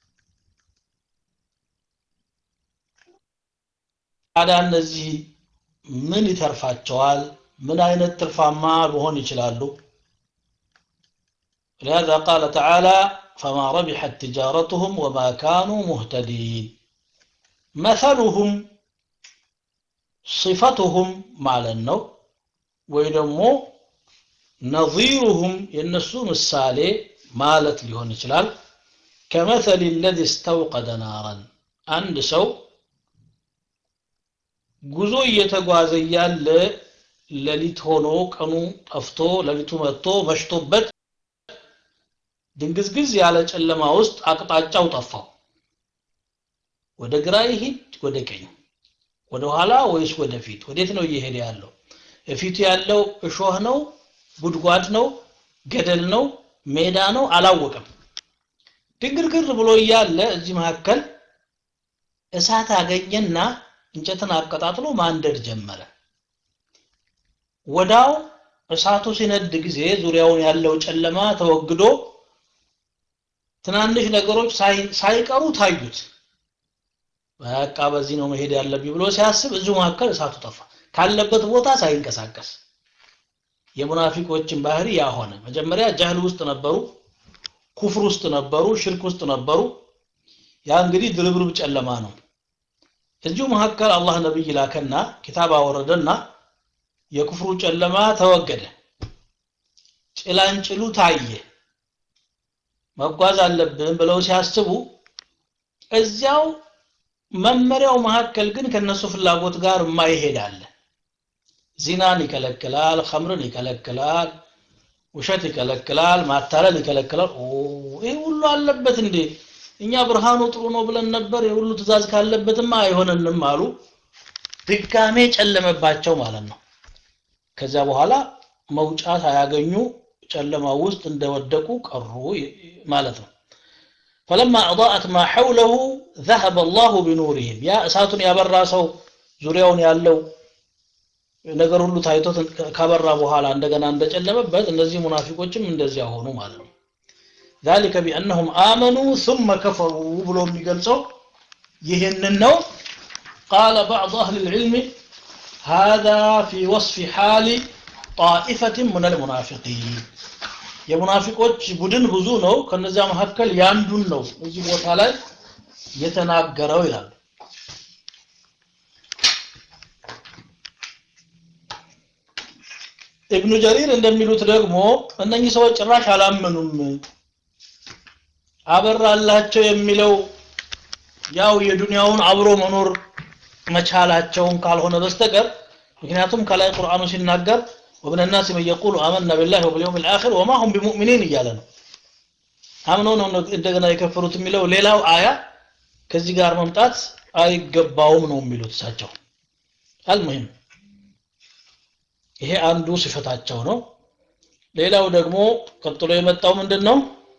ታዲያ እነዚህ ምን ይተርፋቸዋል ምን አይነት ትርፋማ መሆን ይችላሉ لهذا قال تعالى فما ربحت تجارتهم وما كانوا مهتدين مثلهم صفتهم ማለት ነው ወይ ደግሞ ነظيرهم የነሱ ምሳሌ ማለት ሊሆን ይችላል كمثل الذي استوقد نارا አንድ ሰው ጉዞ እየተጓዘ እያለ ሌሊት ሆኖ ቀኑ ጠፍቶ ሌሊቱ መጥቶ መሽቶበት ድንግዝግዝ ያለ ጨለማ ውስጥ አቅጣጫው ጠፋው ወደ ግራ ይሂድ ወደ ቀኝ ወደ ኋላ ወይስ ወደ ፊት ወዴት ነው እየሄደ ያለው እፊቱ ያለው እሾህ ነው ጉድጓድ ነው ገደል ነው ሜዳ ነው አላወቀም ድንግርግር ብሎ እያለ እዚህ መካከል እሳት አገኘና እንጨትን አቀጣጥሎ ማንደድ ጀመረ ወዳው እሳቱ ሲነድ ጊዜ ዙሪያውን ያለው ጨለማ ተወግዶ ትናንሽ ነገሮች ሳይቀሩ ታዩት በቃ በዚህ ነው መሄድ ያለብኝ ብሎ ሲያስብ እዚሁ መካከል እሳቱ ጠፋ ካለበት ቦታ ሳይንቀሳቀስ የሙናፊቆችን ባህሪ ያ ሆነ መጀመሪያ ጃህል ውስጥ ነበሩ ኩፍር ውስጥ ነበሩ ሽርክ ውስጥ ነበሩ ያ እንግዲህ ድርብርብ ጨለማ ነው እዚሁ መካከል አላህ ነብይ ላከና ኪታብ አወረደና የኩፍሩ ጨለማ ተወገደ ጭላንጭሉ ታየ መጓዝ አለብን ብለው ሲያስቡ እዚያው መመሪያው መካከል ግን ከነሱ ፍላጎት ጋር የማይሄድ አለ ዚናን ይከለክላል ኸምርን ይከለክላል ውሸት ይከለክላል ማታለል ይከለክላል ይህ ሁሉ አለበት እንዴ እኛ ብርሃኑ ጥሩ ነው ብለን ነበር የሁሉ ትእዛዝ ካለበትማ አይሆነንም አሉ ድጋሜ ጨለመባቸው ማለት ነው ከዚያ በኋላ መውጫ ሳያገኙ ጨለማ ውስጥ እንደወደቁ ቀሩ ማለት ነው فلما أضاءت ما حوله ذهب الله بنورهم يا እሳቱን ያበራ ሰው ዙሪያውን ያለው ነገር ሁሉ ታይቶ ካበራ በኋላ እንደገና እንደጨለመበት እነዚህ ሙናፊቆችም እንደዚያ ሆኑ ማለት ነው ذلك بأنهم آمنوا ثم كفروا ብሎ የሚገልጸው ይህንን ነው قال بعض أهل العلم هذا في وصف حال طائفة من المنافقين የሙናፊቆች ቡድን ብዙ ነው ከነዚያ መካከል ያንዱን ነው እዚህ ቦታ ላይ የተናገረው ይላል ኢብኑ ጀሪር እንደሚሉት ደግሞ እነኚህ ሰዎች ጭራሽ አላመኑም አበራላቸው የሚለው ያው የዱንያውን አብሮ መኖር መቻላቸውን ካልሆነ በስተቀር ምክንያቱም ከላይ ቁርአኑ ሲናገር ومن الناس من يقول آمنا بالله وباليوم الآخر وما هم بمؤمنين እያለ ነው አምነው ነው እንደገና የከፈሩት የሚለው ሌላው አያ ከዚህ ጋር መምጣት አይገባውም ነው የሚሉት እሳቸው አልሙሂም ይሄ አንዱ ሲፈታቸው ነው ሌላው ደግሞ ቀጥሎ የመጣው ምንድን ነው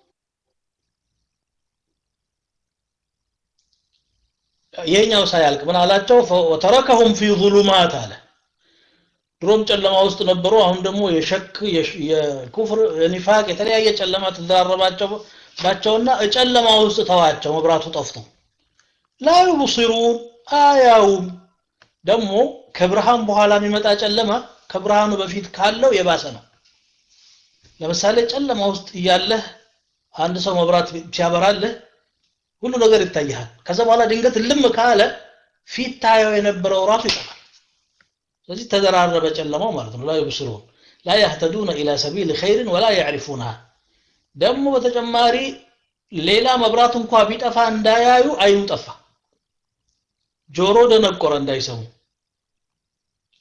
ይሄኛው ሳያልቅ ምን አላቸው ወተረከሁም ፊ ظሉማት አለ ድሮም ጨለማ ውስጥ ነበሩ አሁን ደግሞ የሸክ የኩፍር የኒፋቅ የተለያየ ጨለማ ተደራረባቸው ባቸውና ጨለማ ውስጥ ተዋቸው መብራቱ ጠፍቶ ላ ዩብሲሩን አያውም ደግሞ ከብርሃን በኋላ የሚመጣ ጨለማ ከብርሃኑ በፊት ካለው የባሰ ነው ለምሳሌ ጨለማ ውስጥ እያለህ አንድ ሰው መብራት ሲያበራልህ ሁሉ ነገር ይታያል ከዛ በኋላ ድንገት ልም ካለ ፊት ታየው የነበረው ራሱ ይጠፋል ስለዚህ ተደራረበ ጨለማው ማለት ነው ላ ዩብስሩን ላ ያህተዱነ ኢላ ሰቢል ኸይርን ወላ ያዕሪፉንሃ ደግሞ በተጨማሪ ሌላ መብራት እንኳ ቢጠፋ እንዳያዩ አይኑ ጠፋ ጆሮ ደነቆረ እንዳይሰሙ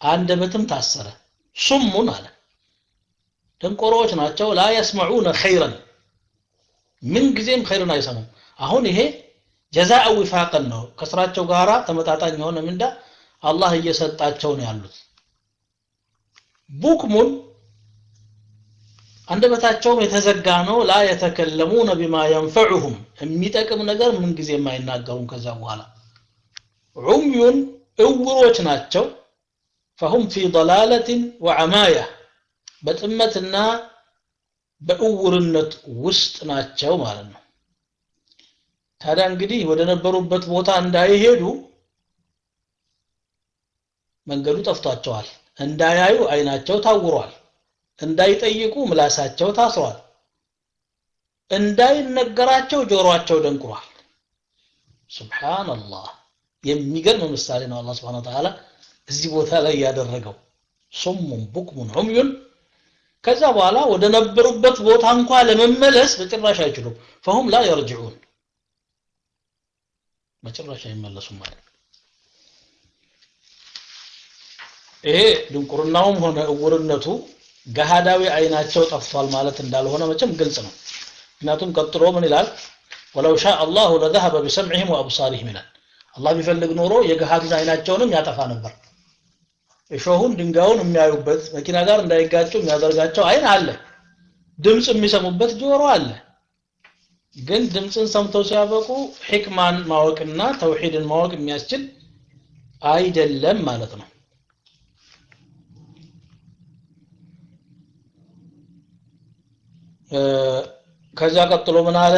አንደበትም ታሰረ ሱሙን አለ ደንቆሮዎች ናቸው ላ የስመዑነ ኸይረን ምን ጊዜም ኸይርን አይሰሙም አሁን ይሄ ጀዛአ ዊፋቅን ነው ከስራቸው ጋራ ተመጣጣኝ የሆነ ምንዳ አላህ እየሰጣቸው ነው ያሉት ቡክሙን አንደበታቸውም የተዘጋ ነው ላ የተከለሙነ ቢማ የንፈዑሁም የሚጠቅም ነገር ምን ጊዜ የማይናገሩም ከዛ በኋላ ዑምዩን እውሮች ናቸው ፈሁም ፊ ضላለትን ወዐማያ በጥመትና በእውርነት ውስጥ ናቸው ማለት ነው ታዲያ እንግዲህ ወደ ነበሩበት ቦታ እንዳይሄዱ መንገዱ ጠፍቷቸዋል እንዳያዩ አይናቸው ታውሯል እንዳይጠይቁ ምላሳቸው ታስሯል እንዳይነገራቸው ጆሮአቸው ደንቁሯል ሱብሃንአላህ የሚገርም ምሳሌ ነው አላህ Subhanahu Wa Ta'ala እዚህ ቦታ ላይ ያደረገው ሱሙን ቡክሙን ዑምዩን ከዛ በኋላ ወደ ነበሩበት ቦታ እንኳ ለመመለስ በጭራሽ አይችሉም فهم لا يرجعون በጭራሽ አይመለሱም ማለት ይሄ ድንቁርናውም ሆነ እውርነቱ ገሃዳዊ አይናቸው ጠፍቷል ማለት እንዳልሆነ መቼም ግልጽ ነው ምክንያቱም ቀጥሎ ምን ይላል ወለው ሻ አላሁ ለዘሀበ ቢሰምዕህም ወአብሳሪህም ይላል አላህ ቢፈልግ ኖሮ የገሃዱን አይናቸውንም ያጠፋ ነበር እሾሁን ድንጋዩን የሚያዩበት መኪና ጋር እንዳይጋጩ የሚያደርጋቸው አይን አለ ድምፅ የሚሰሙበት ጆሮ አለ ግን ድምፅን ሰምተው ሲያበቁ ሕክማን ማወቅና ተውሂድን ማወቅ የሚያስችል አይደለም ማለት ነው ከዛ ቀጥሎ ምን አለ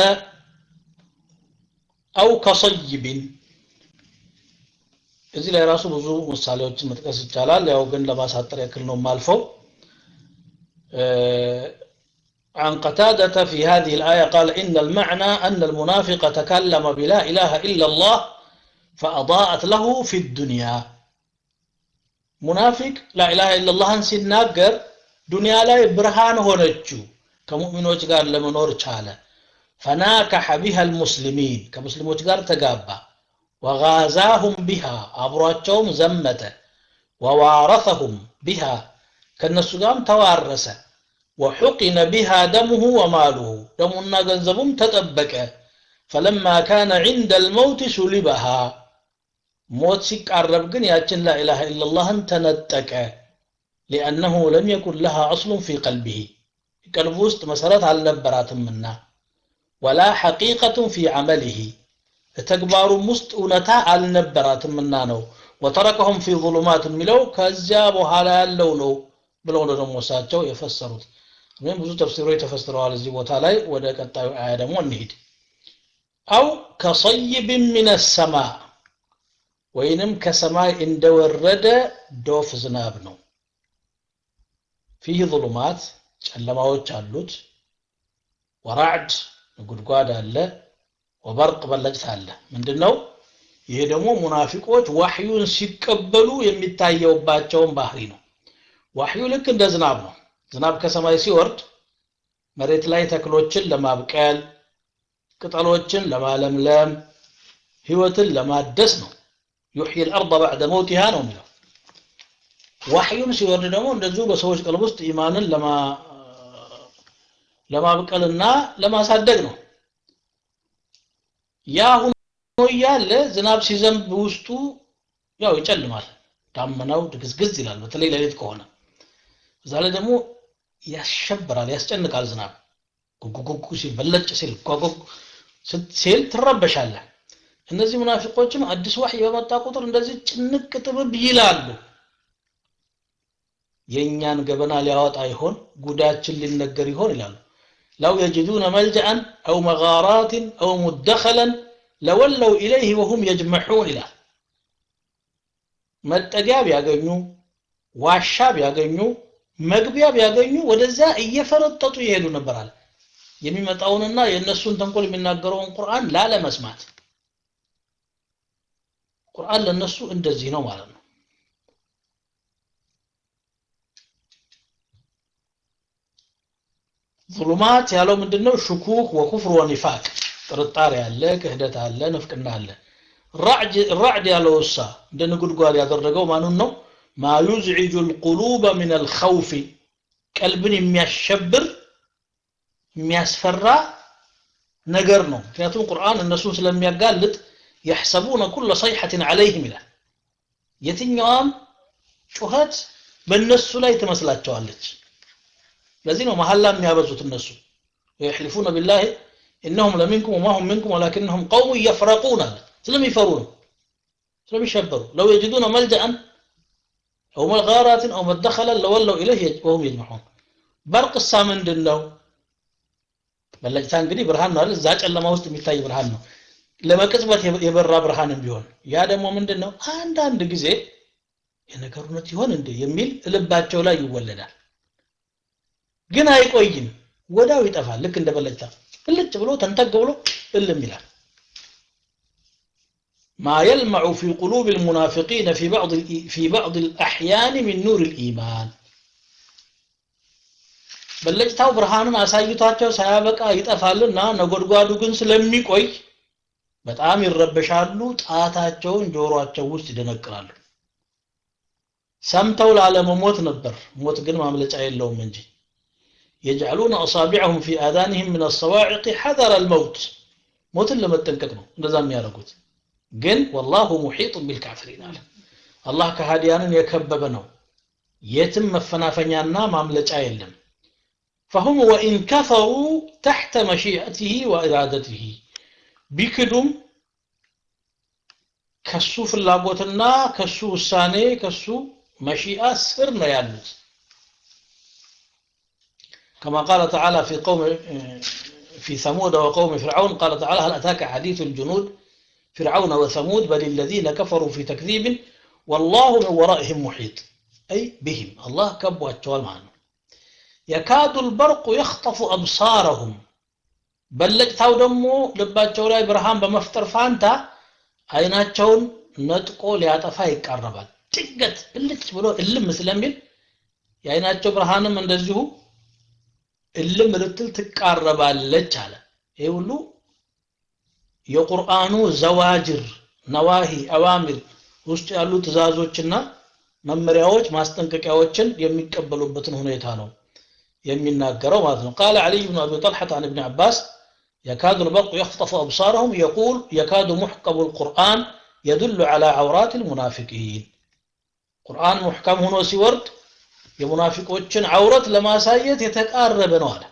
አው ከሰይብን እዚህ ላይ ራሱ ብዙ ምሳሌዎችን መጥቀስ ይቻላል ያው ግን ለማሳጠር ያክል ነው ማልፈው عن قتادة في هذه الآية قال إن المعنى أن المنافق تكلم بلا إله إلا الله فأضاءت له في الدنيا منافق لا إله إلا الله سناقر دنيا لا برهان هونجو كمؤمنوች ጋር ለመኖር ቻለ فناكح بها المسلمين كمسلموች ጋር ተጋባ وغازاهم بها አብሯቸውም ዘመተ ووارثهم بها ከነሱ ጋርም ተዋረሰ وحقن بها دمه وماله دمنا ገንዘቡም ተጠበቀ فلما كان عند الموت سلبها ሞት ሲቃረብ ግን ያችን لا إله إلا الله ተነጠቀ لأنه لم يكن لها أصل في قلبه ቀልቡ ውስጥ መሰረት አልነበራትምና ወላ ሐቂቀቱን ፊ ዐመሊሂ ተግባሩም ውስጥ እውነታ አልነበራትምና ነው ወተረከሁም ፊ ظሉማት የሚለው ከዚያ በኋላ ያለው ነው ብለው ነው ደግሞ እሳቸው የፈሰሩት ወይም ብዙ ተፍሲሮች ተፈስረዋል እዚህ ቦታ ላይ ወደ ቀጣዩ አያ ደግሞ እንሂድ አው ከሰይብ ምን ሰማ ወይንም ከሰማይ እንደወረደ ዶፍ ዝናብ ነው ፊህ ظሉማት ጨለማዎች አሉት ወራዕድ ጉድጓድ አለ ወበርቅ በለጭት አለ ምንድነው ይሄ ደግሞ ሙናፊቆች ዋህዩን ሲቀበሉ የሚታየውባቸውን ባህሪ ነው ዋህዩ ልክ እንደ ዝናብ ነው ዝናብ ከሰማይ ሲወርድ መሬት ላይ ተክሎችን ለማብቀል ቅጠሎችን ለማለምለም ህይወትን ለማደስ ነው ዩሕይ الارض بعد موتها ነው የሚለው ዋህዩም ሲወርድ ደግሞ እንደዚሁ በሰዎች ቀልብ ውስጥ ኢማንን ለማ ለማብቀልና ለማሳደግ ነው ያ ሆኖ እያለ ዝናብ ሲዘንብ ውስጡ ያው ይጨልማል ዳመናው ድግዝግዝ ይላል በተለይ ሌሊት ከሆነ እዛ ላይ ደግሞ ያሸብራል ያስጨንቃል ዝናብ ጉጉጉጉ ሲል በለጭ ሲል ጓጉግ ሲል ትረበሻለህ እነዚህ ሙናፊቆችም አዲስ ዋህይ በመጣ ቁጥር እንደዚህ ጭንቅ ጥብብ ይላሉ የእኛን ገበና ሊያወጣ ይሆን ጉዳችን ሊነገር ይሆን ይላሉ ለው የጅዱነ መልጀአን አው መጋራትን አው ሙደኸለን ለወለው ኢለይህ ወሁም የጅመሑን ይላል መጠጊያ ቢያገኙ ዋሻ ቢያገኙ መግቢያ ቢያገኙ ወደዛ እየፈረጠጡ ይሄዱ ነበራል የሚመጣውንና የእነሱን ተንኮል የሚናገረውን ቁርአን ላለመስማት ቁርአን ለነሱ እንደዚህ ነው ማለት ነው ظلمات ያለው ምንድነው ሽኩክ ወኩፍር ወኒፋቅ ጥርጣሬ አለ ክህደት አለ ንፍቅና አለ ራዕድ ያለው እሳ እንደ ንጉድጓድ ያደረገው ማኑን ነው ማ ዩዝዒጁ ልቁሉበ ምን አልኸውፊ ቀልብን የሚያሸብር የሚያስፈራ ነገር ነው ምክንያቱም ቁርአን እነሱን ስለሚያጋልጥ የሕሰቡነ ኩለ ሰይሐትን ዐለይህም ይላል የትኛዋም ጩኸት በእነሱ ላይ ትመስላቸዋለች ለዚህ ነው መሐላ የሚያበዙት እነሱ ወየሕሊፉነ ቢላህ ኢነሁም ለሚንኩም ወማ ሁም ሚንኩም ወላኪነሁም ቀውሙ የፍረቁን አለ ስለሚፈሩ ነው ስለሚሸበሩ ለው የጅዱነ መልጀአን አው መጋራትን አው መደኸለን ለወለው ኢለይህ ወሁም የጅመዑን በርቅሳ ምንድን ነው በለጭታ እንግዲህ ብርሃን ነው አይደል እዛ ጨለማ ውስጥ የሚታይ ብርሃን ነው ለመቅጽበት የበራ ብርሃንም ቢሆን ያ ደግሞ ምንድን ነው አንዳንድ ጊዜ የነገር እውነት ይሆን እንዴ የሚል ልባቸው ላይ ይወለዳል ግን አይቆይም ወዳው ይጠፋል ልክ እንደ በለጭታ ብልጭ ብሎ ተንተግ ብሎ እልም ይላል ما يلمع في قلوب المنافقين في بعض في بعض الأحيان من نور الإيمان በለጭታው ብርሃኑን አሳይቷቸው ሳያበቃ ይጠፋልና ነጎድጓዱ ግን ስለሚቆይ በጣም ይረበሻሉ ጣታቸውን ጆሮአቸው ውስጥ ይደነቅራሉ ሰምተው ላለመሞት ነበር ሞት ግን ማምለጫ የለውም እንጂ يجعلون أصابعهم في آذانهم من الصواعق حذر الموت ሞትን ለመጠንቀቅ ነው እንደዛ የሚያደርጉት ግን ወላሁ ሙሒጥ ቢልካፍሪን አለ አላህ ከሃዲያንን የከበበ ነው የትም መፈናፈኛና ማምለጫ የለም فهم وإن كفروا تحت مشيئته وإرادته ቢክዱም ከሱ ፍላጎትና ከሱ ውሳኔ ከሱ መሺአ ስር ነው ያሉት كما قال تعالى في قوم في ثمود وقوم فرعون قال تعالى هل أتاك حديث الجنود فرعون وثمود بل الذين كفروا في تكذيب والله من ورائهم محيط أي بهم الله كبوا التوال معنا يكاد البرق يخطف أبصارهم በለጭታው ደግሞ ልባቸው ላይ ብርሃን በመፍጠር ፋንታ አይናቸውን ነጥቆ ሊያጠፋ ይቃረባል ጭገት ብልጭ ብሎ እልም ስለሚል የአይናቸው ብርሃንም እንደዚሁ እልም ልትል ትቃረባለች አለ ይህ ሁሉ የቁርአኑ ዘዋጅር ነዋሂ አዋሚር ውስጥ ያሉ ትእዛዞችና መመሪያዎች ማስጠንቀቂያዎችን የሚቀበሉበትን ሁኔታ ነው የሚናገረው ማለት ነው ቃለ علي بن أبي طلحة عن ابن عباس يكاد البرق يخطف أبصارهم يقول يكاد محكم القرآن يدل على عورات المنافقين قرآن محكم هنا سيورد የሙናፊቆችን አውረት ለማሳየት የተቃረበ ነው አለ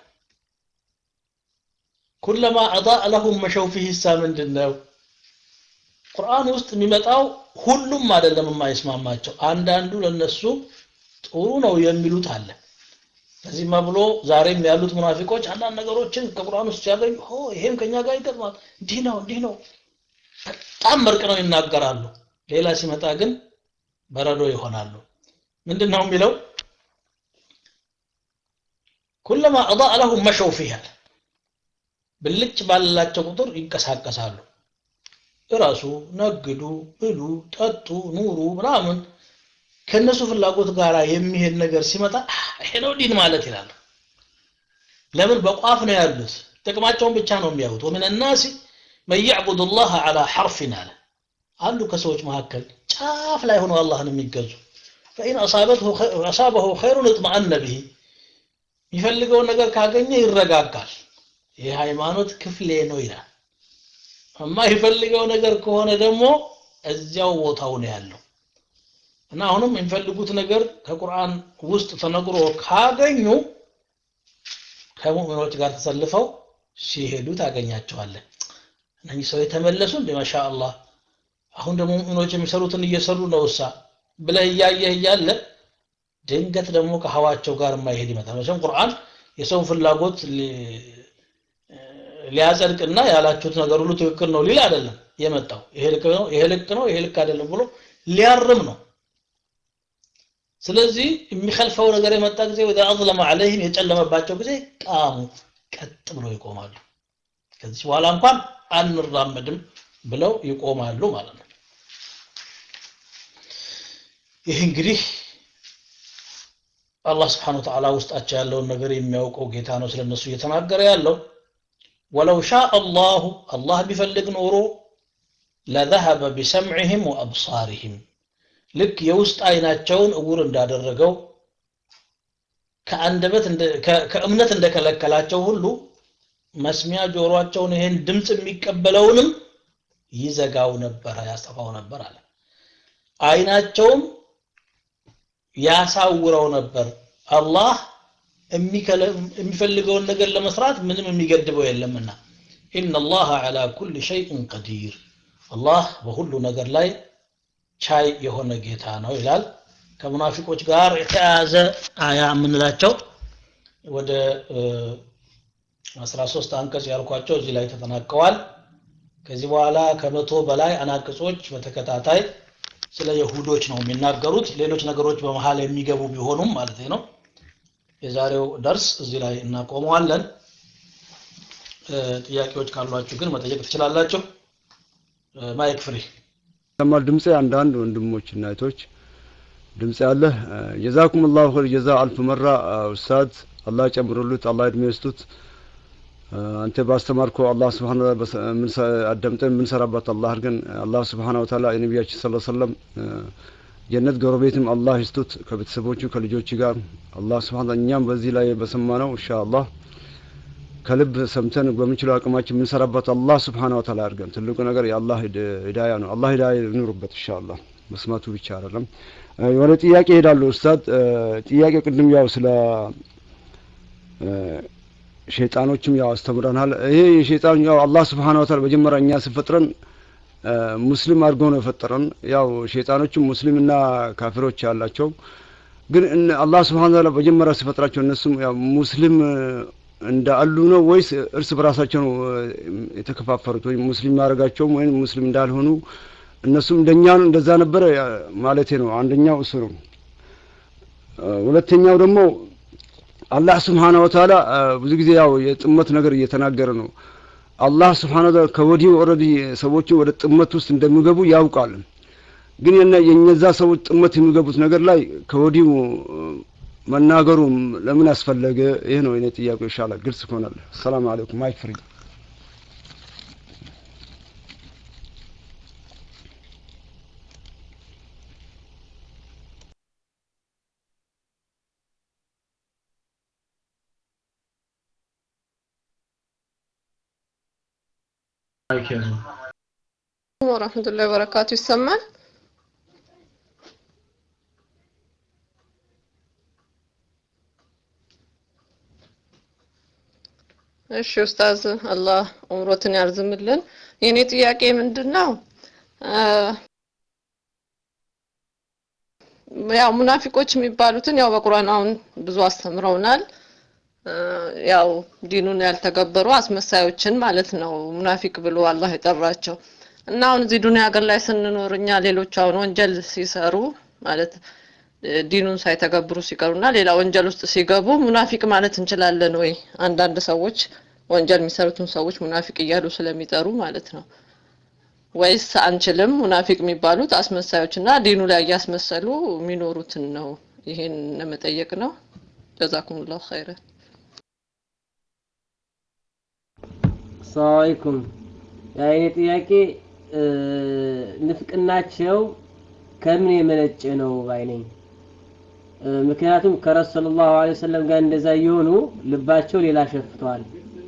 ኩለማ አضاء ለሁም መሸው ፊህ ሳ ምንድን ነው ቁርአን ውስጥ የሚመጣው ሁሉም አይደለም የማይስማማቸው አንዳንዱ ለነሱ ጥሩ ነው የሚሉት አለ ከዚህማ ብሎ ዛሬም ያሉት ሙናፊቆች አንዳንድ ነገሮችን ከቁርአን ውስጥ ሲያገኙ ሆ ይሄም ከኛ ጋር ይገጥማል እንዲህ ነው እንዲህ ነው በጣም መርቅ ነው ይናገራሉ ሌላ ሲመጣ ግን በረዶ ይሆናሉ ምንድን ነው የሚለው ኩለማ አضاء ለሁም መሸው ፊሃ ብልጭ ባላቸው ቁጥር ይንቀሳቀሳሉ እራሱ ነግዱ ብሉ ጠጡ ኑሩ ምናምን ከነሱ ፍላጎት ጋር የሚሄድ ነገር ሲመጣ ይሄ ነው ዲን ማለት ይላሉ ለምን በቋፍ ነው ያሉት ጥቅማቸውን ብቻ ነው የሚያዩት ወምን الناس من يعبد الله على حرف አለ አንዱ ከሰዎች መካከል ጫፍ ላይ ሆነው አላህን የሚገዙ فإن أصابته خير أصابه خير اطمأن به የሚፈልገውን ነገር ካገኘ ይረጋጋል ይህ ሃይማኖት ክፍሌ ነው ይላል የማይፈልገው ነገር ከሆነ ደግሞ እዚያው ቦታው ነው ያለው እና አሁንም የሚፈልጉት ነገር ከቁርአን ውስጥ ተነግሮ ካገኙ ከሙእሚኖች ጋር ተሰልፈው ሲሄዱ ታገኛቸዋለን እነዚህ ሰው የተመለሱ እንደ ማሻአላህ አሁን ደግሞ ሙእሚኖች የሚሰሩትን እየሰሩ ነው እሳ ብለህ እያየህ እያለ ድንገት ደግሞ ከሀዋቸው ጋር የማይሄድ ይመጣል መቼም ቁርአን የሰውን ፍላጎት ሊያጸድቅና ያላችሁት ነገር ሁሉ ትክክል ነው ሊል አይደለም የመጣው ይሄ ልክ ነው ይሄ ልክ ነው ይሄ ልክ አይደለም ብሎ ሊያርም ነው ስለዚህ የሚከልፈው ነገር የመጣ ጊዜ ወደ አዝለመ አለይህም የጨለመባቸው ጊዜ ቃሙ ቀጥ ብለው ይቆማሉ ከዚህ በኋላ እንኳን አንራመድም ብለው ይቆማሉ ማለት ነው ይህ እንግዲህ አላህ ስብሓን ወተዓላ ውስጣቸው ያለውን ነገር የሚያውቀው ጌታ ነው ስለነሱ እየተናገረ ያለው ወለው ሻ አላሁ አላህ ቢፈልግ ኖሮ ለዘሀበ ቢሰምዕህም ወአብሳሪህም ልክ የውስጥ አይናቸውን እውር እንዳደረገው ከአንደበት ከእምነት እንደከለከላቸው ሁሉ መስሚያ ጆሮአቸውን ይሄን ድምፅ የሚቀበለውንም ይዘጋው ነበረ ያጠፋው ነበር አለ አይናቸውም ያሳውረው ነበር አላህ የሚፈልገውን ነገር ለመስራት ምንም የሚገድበው የለምና ኢነ አላህ ዐላ ኩል ሸይእን ቀዲር አላህ በሁሉ ነገር ላይ ቻይ የሆነ ጌታ ነው ይላል ከሙናፊቆች ጋር የተያያዘ አያ የምንላቸው ወደ 13 አንቀጽ ያልኳቸው እዚህ ላይ ተጠናቀዋል ከዚህ በኋላ ከመቶ በላይ አናቅጾች በተከታታይ ስለ የሁዶች ነው የሚናገሩት ሌሎች ነገሮች በመሃል የሚገቡ ቢሆኑም ማለት ነው የዛሬው ደርስ እዚህ ላይ እናቆመዋለን ጥያቄዎች ካሏችሁ ግን መጠየቅ ትችላላችሁ ማይክ ፍሪ ሰማል ድምፄ አንዳንድ ወንድሞች እና እህቶች ድምፅ ያለ ጀዛኩም ላሁ ኸይር ጀዛ አልፍ መራ ኡስታዝ አላህ ጨምሩሉት አላህ እድሜ ይስጡት አንተ ባስተማርከው አላህ ስብሓን አዳምጠን የምንሰራበት አላህ አድርገን አላህ ስብሓን ወተላ የነቢያችን ስለ ሰለም ጀነት ጎረቤትም አላህ ይስጡት ከቤተሰቦቹ ከልጆች ጋር አላህ ስብሓን እኛም በዚህ ላይ በሰማ ነው እንሻ አላህ ከልብ ሰምተን በምንችለው አቅማችን የምንሰራበት አላህ ስብሓን ወተላ አድርገን ትልቁ ነገር የአላህ ሂዳያ ነው አላህ ሂዳያ ይኑርበት እንሻ አላህ መስማቱ ብቻ አይደለም ወደ ጥያቄ ሄዳለሁ ኡስታድ ጥያቄ ቅድም ያው ስለ ሸይጣኖችም ያው አስተምረናል ይሄ የሸይጣን ያው አላህ ስብሓን ወተላ መጀመሪያ እኛ ስፈጥረን ሙስሊም አድርገው ነው የፈጠረን ያው ሸይጣኖችም ሙስሊምና ካፊሮች ያላቸው ግን አላህ ስብሓን ወተላ መጀመሪያ ሲፈጥራቸው እነሱም ያው ሙስሊም እንዳሉ ነው ወይስ እርስ በራሳቸው ነው የተከፋፈሩት ወይም ሙስሊም ማድረጋቸውም ወይም ሙስሊም እንዳልሆኑ እነሱም እንደኛ እንደዛ ነበረ ማለቴ ነው አንደኛው እሱ ነው ሁለተኛው ደግሞ አላህ ስብሓነ ወተዓላ ብዙ ጊዜ ያው የጥመት ነገር እየተናገረ ነው አላህ ስብሓነ ወተዓላ ከወዲሁ ኦልሬዲ ሰዎችን ወደ ጥመት ውስጥ እንደሚገቡ ያውቃል ግን የነዛ ሰዎች ጥመት የሚገቡት ነገር ላይ ከወዲሁ መናገሩ ለምን አስፈለገ ይህ ነው እኔ ጥያቄ ይሻላል ግልጽ ይሆናል ሰላም አለይኩም ማይክ ፍሪ ወራህመቱላሂ ወበረካቱ ይሰማል እሺ ኡስታዝ አላህ ዑምሮትን ያርዝምልን የኔ ጥያቄ ምንድን ነው ያው ሙናፊቆች የሚባሉትን ያው በቁርአን አሁን ብዙ አስተምረውናል ያው ዲኑን ያልተገበሩ አስመሳዮችን ማለት ነው ሙናፊቅ ብሎ አላህ የጠራቸው እና አሁን እዚህ ዱንያ ሀገር ላይ ስንኖር እኛ ሌሎች አሁን ወንጀል ሲሰሩ ማለት ዲኑን ሳይተገብሩ ሲቀሩና ሌላ ወንጀል ውስጥ ሲገቡ ሙናፊቅ ማለት እንችላለን ወይ አንዳንድ ሰዎች ወንጀል የሚሰሩትን ሰዎች ሙናፊቅ እያሉ ስለሚጠሩ ማለት ነው ወይስ አንችልም ሙናፊቅ የሚባሉት አስመሳዮች እና ዲኑ ላይ እያስመሰሉ የሚኖሩትን ነው ይሄን ለመጠየቅ ነው ጀዛኩሙላሁ ኸይረን ሰላም አለይኩም የኔ ጥያቄ ንፍቅናቸው ከምን የመነጨ ነው ባይነኝ ምክንያቱም ከረሱ ሰለላሁ ዐለይሂ ወሰለም ጋር እንደዛ እየሆኑ ልባቸው ሌላ ሸፍተዋል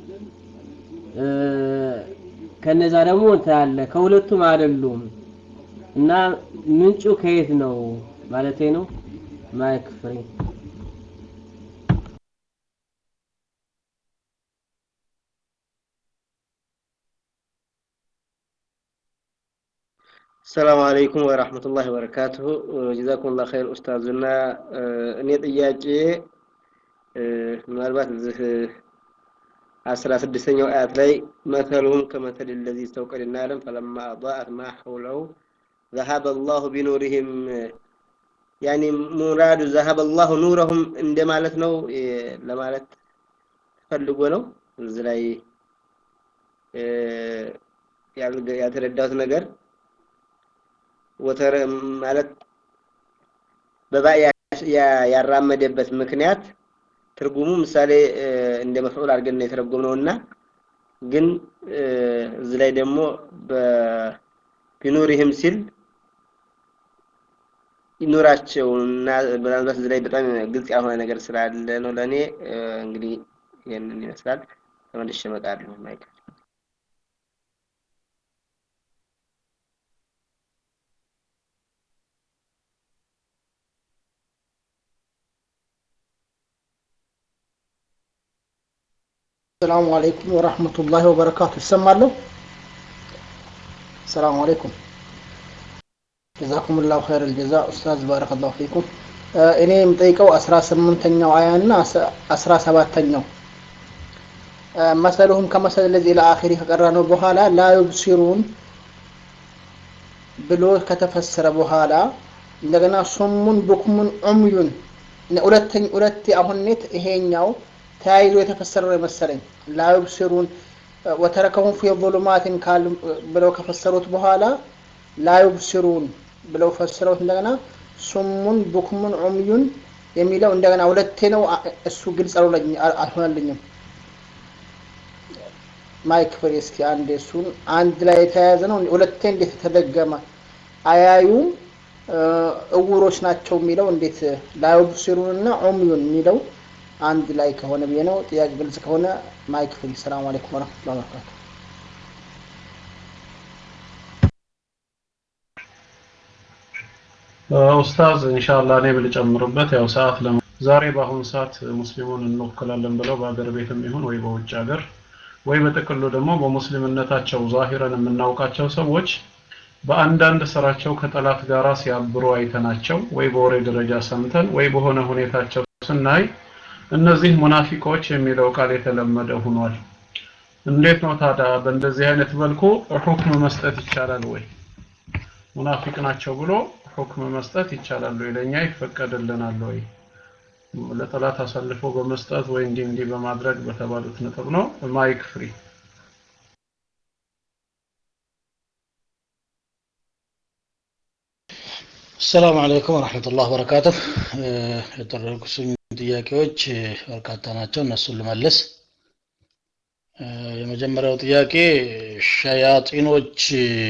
ከነዛ ደግሞ እንትን አለ ከሁለቱም አይደሉም እና ምንጩ ከየት ነው ማለቴ ነው ማይክ ፍሪ ሰላም አለይኩም ወራህመቱላሂ ወበረካቱሁ ጀዛኩሙላህ ኸይር ኡስታዙና እኔ ጥያቄ ምናልባት እዚህ አስራ ስድስተኛው አያት ላይ መተሉም ከመተል ለዚ ስተውቀድ ናለም ፈለማ አضاءት ማ ሐውለው ذهب الله بنورهم ያኒ ሙራዱ ذهب الله نورهم እንደማለት ነው ለማለት ፈልጎ ነው እዚህ ላይ ያልተረዳሁት ነገር ወተረ ማለት በባ ያራመደበት ምክንያት ትርጉሙ ምሳሌ እንደ መፍዑል አድርገን የተረጎም ነውና ግን እዚህ ላይ ደግሞ በቢኑሪህም ሲል ይኖራቸው እና ምናልባት እዚህ ላይ በጣም ግልጽ ያልሆነ ነገር ስላለ ነው ለእኔ እንግዲህ ይህንን ይመስላል። ተመልሼ እመጣለሁ። ማይክ ሰላሙ አለይኩም ወራህመቱላሂ ወበረካቱ። ይሰማለሁ? ሰላሙ አለይኩም ጀዛኩም ላሁ ኸይረል ጀዛ ኡስታዝ ባረከላሁ ፊኩም። እኔ የምጠይቀው አስራ ስምንተኛው አያ እና አስራ ሰባተኛው መሰሉሁም ከመሰል ለዚህ ለአኺሪ ከቀራ ነው በኋላ ላ ዩብሲሩን ብሎ ከተፈሰረ በኋላ እንደገና ሱሙን ቡክሙን ዑምዩን ሁለተኛ ሁለቴ አሁን ኔት ይሄኛው ተያይዞ የተፈሰረ ነው መሰለኝ ላ ዩብሲሩን ወተረከሁም ፊ ظሉማትን ካል ብለው ከፈሰሩት በኋላ ላ ዩብሲሩን ብለው ፈስረውት እንደገና ሱሙን ቡክሙን ዑምዩን የሚለው እንደገና ሁለቴ ነው። እሱ ግልጽ አልሆነልኝም። ማይክ ፍሬ እስኪ አንድ እሱን አንድ ላይ የተያያዘ ነው። ሁለቴ እንዴት ተደገመ? አያዩም እውሮች ናቸው የሚለው እንዴት ላዩብሲሩን እና ዑምዩን የሚለው አንድ ላይ ከሆነ ብዬ ነው። ጥያቄ ግልጽ ከሆነ ማይክ ፍሪ። ሰላም አለይኩም ወረህመቱላሂ ወበረካቱ። ኡስታዝ ኢንሻአላህ እኔ ብልጨምርበት ያው ሰዓት ለ ዛሬ በአሁኑ ሰዓት ሙስሊሙን እንወክላለን ብለው በአገር ቤትም ይሁን ወይ በውጭ ሀገር ወይ በጥቅሉ ደግሞ በሙስሊምነታቸው ዛሂረን የምናውቃቸው ሰዎች በአንዳንድ ስራቸው ከጠላት ጋራ ሲያብሩ አይተናቸው ወይ በወሬ ደረጃ ሰምተን ወይ በሆነ ሁኔታቸው ስናይ እነዚህ ሙናፊቆች የሚለው ቃል የተለመደ ሆኗል። እንዴት ነው ታዲያ በእንደዚህ አይነት መልኩ ሁክም መስጠት ይቻላል ወይ? ሙናፊቅ ናቸው ብሎ ሁክም መስጠት ይቻላል ወይ? ለእኛ ይፈቀድልናል ወይ? ለጠላት አሳልፎ በመስጠት ወይ እንዲህ እንዲህ በማድረግ በተባሉት ነጥብ ነው። ማይክ ፍሪ ሰላም አለይኩም ወረሕመቱላህ ወበረካቱህ። የጠረኩስኝ ጥያቄዎች በርካታ ናቸው። እነሱን ልመልስ። የመጀመሪያው ጥያቄ ሸያጢኖች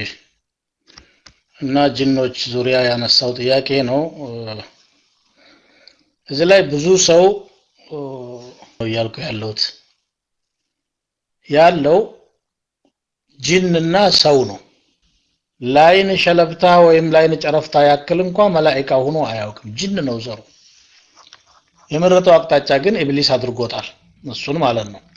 እና ጅኖች ዙሪያ ያነሳው ጥያቄ ነው። እዚህ ላይ ብዙ ሰው እያልኩ ያለሁት ያለው ጅንና ሰው ነው። ላይን ሸለብታ ወይም ላይን ጨረፍታ ያክል እንኳ መላኢካ ሆኖ አያውቅም። ጅን ነው ዘሩ። የመረጠው አቅጣጫ ግን ኢብሊስ አድርጎታል። እሱን ማለት ነው።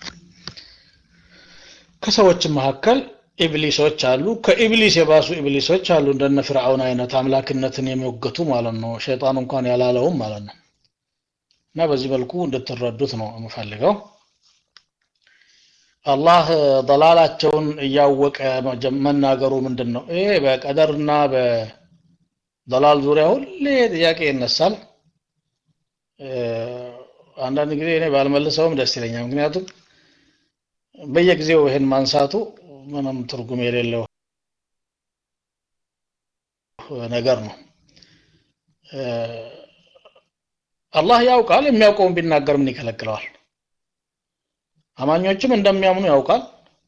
ከሰዎች መካከል ኢብሊሶች አሉ። ከኢብሊስ የባሱ ኢብሊሶች አሉ። እንደነ ፍርዓውን አይነት አምላክነትን የሚወገቱ ማለት ነው። ሸይጣን እንኳን ያላለውም ማለት ነው። እና በዚህ መልኩ እንድትረዱት ነው የምፈልገው። አላህ ደላላቸውን እያወቀ መናገሩ ምንድን ነው? ይሄ በቀደርና በደላል ዙሪያ ሁሌ ጥያቄ ይነሳል። አንዳንድ ጊዜ እኔ ባልመልሰውም ደስ ይለኛል። ምክንያቱም በየጊዜው ይህን ማንሳቱ ምንም ትርጉም የሌለው ነገር ነው። አላህ ያውቃል። የሚያውቀውን ቢናገር ምን ይከለክለዋል? አማኞችም እንደሚያምኑ ያውቃል።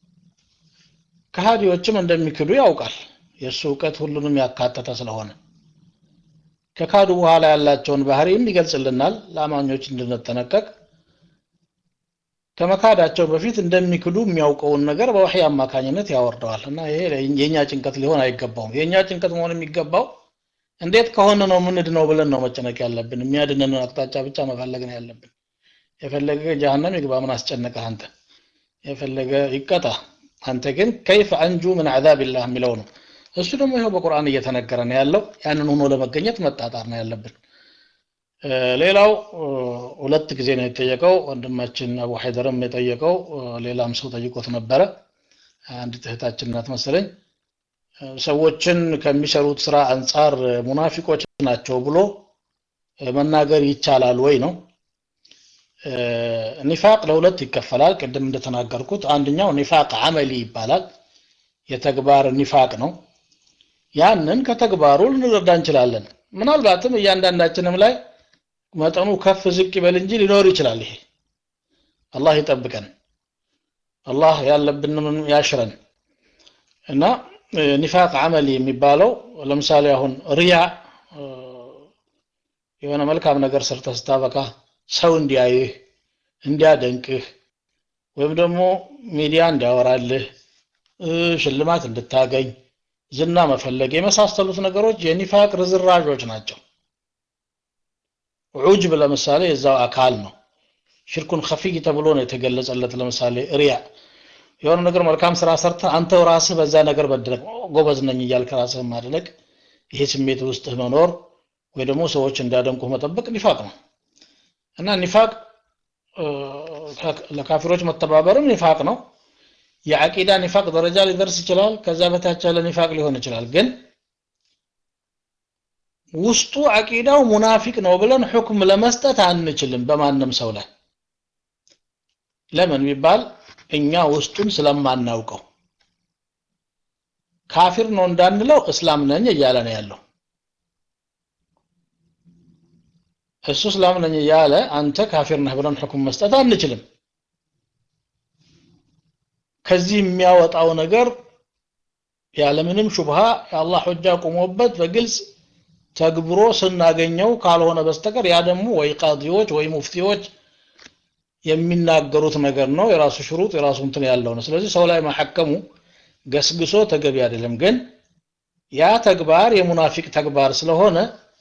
ከሃዲዎችም እንደሚክዱ ያውቃል። የእሱ እውቀት ሁሉንም ያካተተ ስለሆነ ከካዱ በኋላ ያላቸውን ባህሪም ይገልጽልናል። ለአማኞች እንድንጠነቀቅ ከመካዳቸው በፊት እንደሚክዱ የሚያውቀውን ነገር በወህይ አማካኝነት ያወርደዋል እና ይሄ የኛ ጭንቀት ሊሆን አይገባውም። የኛ ጭንቀት መሆን የሚገባው እንዴት ከሆነ ነው ምንድ ነው ብለን ነው መጨነቅ ያለብን። የሚያድነንን አቅጣጫ ብቻ መፈለግ ነው ያለብን። የፈለገ ጀሃነም ይግባ፣ ምን አስጨነቀህ አንተ? የፈለገ ይቀጣ፣ አንተ ግን ከይፈ አንጁ ምን ዐዛቢላህ የሚለው ነው። እሱ ደግሞ ይኸው በቁርአን እየተነገረ ነው ያለው። ያንን ሆኖ ለመገኘት መጣጣር ነው ያለብን። ሌላው ሁለት ጊዜ ነው የጠየቀው ወንድማችን አቡ ሀይደርም የጠየቀው ሌላም ሰው ጠይቆት ነበረ። አንድ እህታችን ናት መሰለኝ። ሰዎችን ከሚሰሩት ስራ አንጻር ሙናፊቆች ናቸው ብሎ መናገር ይቻላል ወይ ነው። ኒፋቅ ለሁለት ይከፈላል። ቅድም እንደተናገርኩት አንደኛው ኒፋቅ አመሊ ይባላል። የተግባር ኒፋቅ ነው። ያንን ከተግባሩ ልንረዳ እንችላለን። ምናልባትም እያንዳንዳችንም ላይ መጠኑ ከፍ ዝቅ ይበል እንጂ ሊኖር ይችላል። ይሄ አላህ ይጠብቀን፣ አላህ ያለብንን ያሽረን እና ኒፋቅ አመሊ የሚባለው ለምሳሌ አሁን ሪያ የሆነ መልካም ነገር ሰርተህ ስታበቃ ሰው እንዲያይህ እንዲያደንቅህ ወይም ደግሞ ሚዲያ እንዲያወራልህ ሽልማት እንድታገኝ ዝና መፈለግ የመሳሰሉት ነገሮች የኒፋቅ ርዝራዦች ናቸው ዑጅብ ለምሳሌ የዛው አካል ነው ሽርኩን ከፊይ ተብሎ ነው የተገለጸለት ለምሳሌ ሪያ የሆነ ነገር መልካም ስራ ሰርተ አንተው ራስህ በዛ ነገር መደነቅ ጎበዝ ነኝ እያልክ ራስህን ማድነቅ ይሄ ስሜት ውስጥህ መኖር ወይ ደግሞ ሰዎች እንዲያደንቁህ መጠበቅ ኒፋቅ ነው እና ኒፋቅ ለካፊሮች መተባበርም ኒፋቅ ነው የአቂዳ ኒፋቅ ደረጃ ሊደርስ ይችላል ከዛ በታች ያለ ኒፋቅ ሊሆን ይችላል ግን ውስጡ አቂዳው ሙናፊቅ ነው ብለን ሁክም ለመስጠት አንችልም በማንም ሰው ላይ ለምን ቢባል እኛ ውስጡን ስለማናውቀው ካፊር ነው እንዳንለው እስላም ነኝ እያለ ነው ያለው እሱ እስላም ነኝ እያለ አንተ ካፊር ነህ ብለን ሁክም መስጠት አንችልም ከዚህ የሚያወጣው ነገር ያለምንም ሹብሃ የአላህ ሁጃ ቆሞበት በግልጽ ተግብሮ ስናገኘው ካልሆነ በስተቀር ያ ደግሞ ወይ ቃዲዎች ወይ ሙፍቲዎች የሚናገሩት ነገር ነው የራሱ ሽሩጥ የራሱ እንትን ያለው ነው ስለዚህ ሰው ላይ ማሐከሙ ገስግሶ ተገቢ አይደለም ግን ያ ተግባር የሙናፊቅ ተግባር ስለሆነ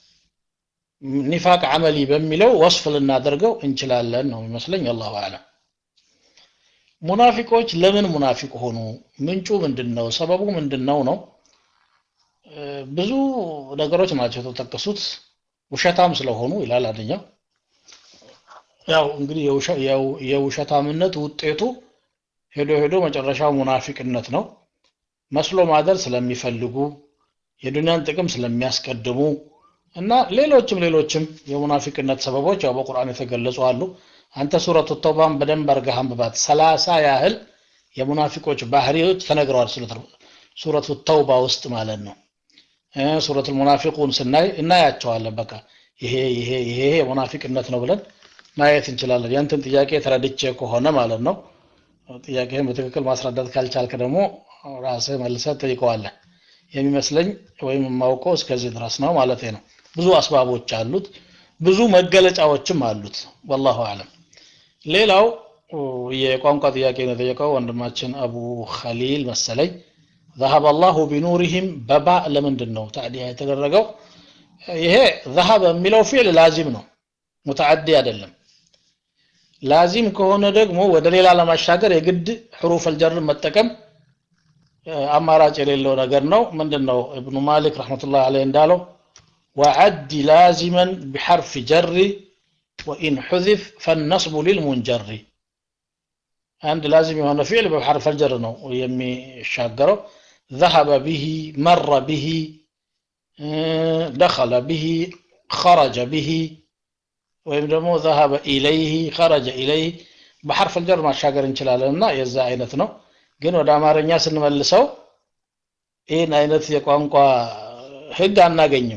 ኒፋቅ አመሊ በሚለው ወስፍ ልናደርገው እንችላለን ነው የሚመስለኝ አላሁ አለም ሙናፊቆች ለምን ሙናፊቅ ሆኑ ምንጩ ምንድነው ሰበቡ ምንድነው ነው ብዙ ነገሮች ናቸው የተጠቀሱት ውሸታም ስለሆኑ ይላል አንደኛው ያው እንግዲህ የውሸታምነት ውጤቱ ሄዶ ሄዶ መጨረሻው ሙናፊቅነት ነው መስሎ ማደር ስለሚፈልጉ የዱንያን ጥቅም ስለሚያስቀድሙ እና ሌሎችም ሌሎችም የሙናፊቅነት ሰበቦች ያው በቁርአን የተገለጹ አሉ አንተ ሱረቱ ተውባን በደንብ አርገህ አንብባት ሰላሳ ያህል የሙናፊቆች ባህሪዎች ተነግረዋል ሱረቱ ተውባ ውስጥ ማለት ነው ሱረቱ ሙናፊቁን ስናይ እናያቸዋለን በቃ ይሄ ይሄ ይሄ የሙናፊቅነት ነው ብለን ማየት እንችላለን ያንተን ጥያቄ ተረድቼ ከሆነ ማለት ነው ጥያቄህን በትክክል ማስረዳት ካልቻልክ ደግሞ ራስህ መልሰህ ጠይቀዋለህ የሚመስለኝ ወይም የማውቀው እስከዚህ ድረስ ነው ማለት ነው ብዙ አስባቦች አሉት ብዙ መገለጫዎችም አሉት ወላሁ አለም ሌላው የቋንቋ ጥያቄ ነው የጠየቀው ወንድማችን አቡ ኸሊል መሰለኝ ذهب الله بنورهم በባእ ለምንድን ነው ታዲያ የተደረገው ይሄ ذهب የሚለው ፊዕል ላዚም ነው ሙተዓዲ አይደለም ላዚም ከሆነ ደግሞ ወደ ሌላ ለማሻገር የግድ ሕሩፍ አልጀር መጠቀም አማራጭ የሌለው ነገር ነው ምንድን ነው እብኑ ማሊክ ረሕመቱላህ አለይህ እንዳለው وعد لازما بحرف جر وإن حذف فالنصب للمنجر عند لازم يهون فعل بحرف الجر ነው የሚሻገረው ذهب به مر به دخل به خرج به ወይም ደግሞ ذهب إليه خرج إليه በሐርፍ الجر ማሻገር እንችላለን እና የዛ አይነት ነው ግን ወደ አማርኛ ስንመልሰው ይህን አይነት የቋንቋ ህግ አናገኝም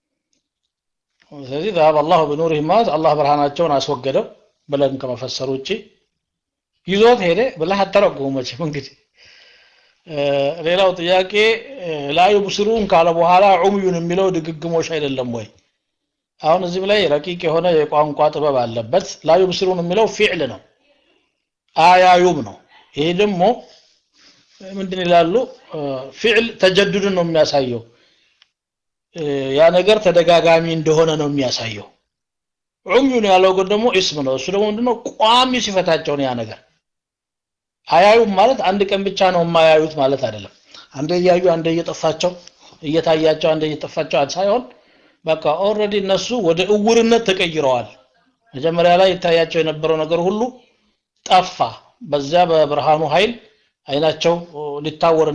ስለዚህ ذهب الله بنورهم ማለት አላህ ብርሃናቸውን አስወገደው ብለን ከመፈሰር ውጭ ይዞት ሄደ ብለህ አተረጉሙ መቼም እንግዲህ ሌላው ጥያቄ ላዩ ብስሩን ካለ በኋላ ዑምዩን የሚለው ድግግሞሽ አይደለም ወይ አሁን እዚህም ላይ ረቂቅ የሆነ የቋንቋ ጥበብ አለበት ላዩ ብስሩን የሚለው ፊዕል ነው አያዩም ነው ይሄ ደግሞ ምንድን ይላሉ ፊዕል ተጀዱድን ነው የሚያሳየው ያ ነገር ተደጋጋሚ እንደሆነ ነው የሚያሳየው ዑምዩን ያለው ግን ደግሞ እስም ነው እሱ ደግሞ ምንድነው ቋሚ ሲፈታቸው ያ ነገር አያዩም ማለት አንድ ቀን ብቻ ነው የማያዩት ማለት አይደለም አንደ እያዩ አንደ እየጠፋቸው እየታያቸው አንደ እየጠፋቸው ሳይሆን በቃ ኦልሬዲ እነሱ ወደ እውርነት ተቀይረዋል መጀመሪያ ላይ ይታያቸው የነበረው ነገር ሁሉ ጠፋ በዚያ በብርሃኑ ኃይል አይናቸው ሊታወር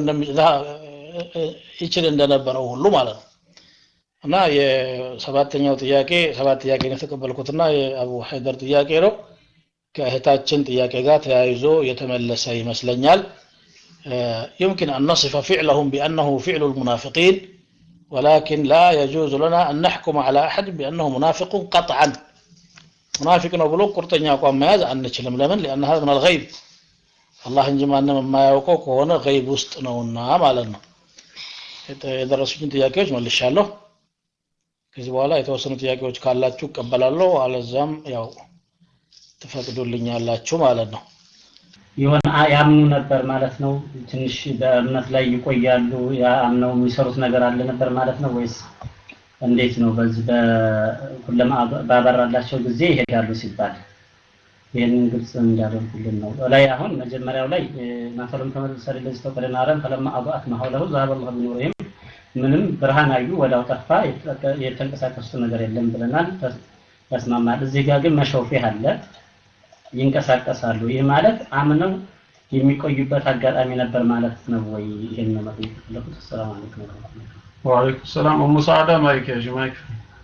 ይችል እንደነበረው ሁሉ ማለት ነው እና የሰባተኛው ጥያቄ ሰባት ጥያቄ ነው የተቀበልኩትና የአቡ ሀይደር ጥያቄ ነው ከእህታችን ጥያቄ ጋር ተያይዞ የተመለሰ ይመስለኛል يمكن أن نصف فعلهم بأنه فعل المنافقين ولكن لا يجوز لنا أن نحكم على أحد بأنه منافق قطعا منافق نقول قرطنيا قوام ماذا أن نتشلم لمن لأن هذا من الغيب الله እንጂማ ما ያውቀው ከሆነ ገይብ ውስጥ ነውና ማለት ነው የደረሱችን ጥያቄዎች መልሻለሁ ከዚህ በኋላ የተወሰኑ ጥያቄዎች ካላችሁ እቀበላለሁ፣ አለዛም ያው ትፈቅዱልኛላችሁ ማለት ነው። የሆነ አ- ያምኑ ነበር ማለት ነው። ትንሽ በእምነት ላይ ይቆያሉ። ያምነው የሚሰሩት ነገር አለ ነበር ማለት ነው ወይስ እንዴት ነው? በዚህ በኩለማ ባበራላቸው ጊዜ ይሄዳሉ ሲባል ይህንን ግልጽ እንዲያደርጉልን ነው። ላይ አሁን መጀመሪያው ላይ ማፈለም ተመልሰል ለዚህ ተቀደና አረም ፈለማ አضአት ማሐውለሁ ዛሀበ አላሁ ቢኑሪሂም ምንም ብርሃን አዩ ወዲያው ጠፋ፣ የተጠቀ- የተንቀሳቀሱት ነገር የለም ብለናል፣ ተስ- ተስማማል። እዚህ ጋር ግን መሸውፌህ አለ ይንቀሳቀሳሉ። ይህ ማለት አምነው የሚቆዩበት አጋጣሚ ነበር ማለት ነው ወይ? ይሄን ነው ማለት የፈለኩት። ሰላም አለይኩም ወራህመቱላሂ ወአለይኩም ሰላም ኡሙ ሰዓዳ ማይክ ያዥ ማይክ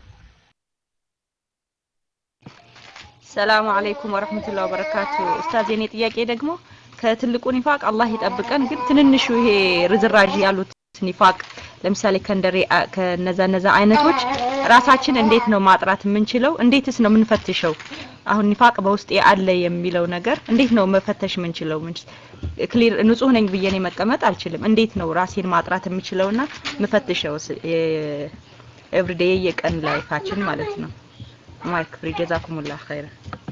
ሰላሙ አለይኩም ወረህመቱላሂ ወበረካቱ። ኡስታዝ የኔ ጥያቄ ደግሞ ከትልቁ ኒፋቅ አላህ ይጠብቀን፣ ግን ትንንሹ ይሄ ርዝራዥ ያሉት ኒፋቅ ለምሳሌ ከእንደሬ ከነዛ ነዛ አይነቶች ራሳችን እንዴት ነው ማጥራት የምንችለው? እንዴትስ ነው የምንፈትሸው? አሁን ኒፋቅ በውስጤ አለ የሚለው ነገር እንዴት ነው መፈተሽ የምንችለው? ክሊር ንጹህ ነኝ ብዬ እኔ መቀመጥ አልችልም። እንዴት ነው ራሴን ማጥራት የምችለውና ምፈትሸው ኤቭሪዴይ የቀን ላይፋችን ማለት ነው። ማይክ ፍሪ ጀዛኩሙላህ ኸይራ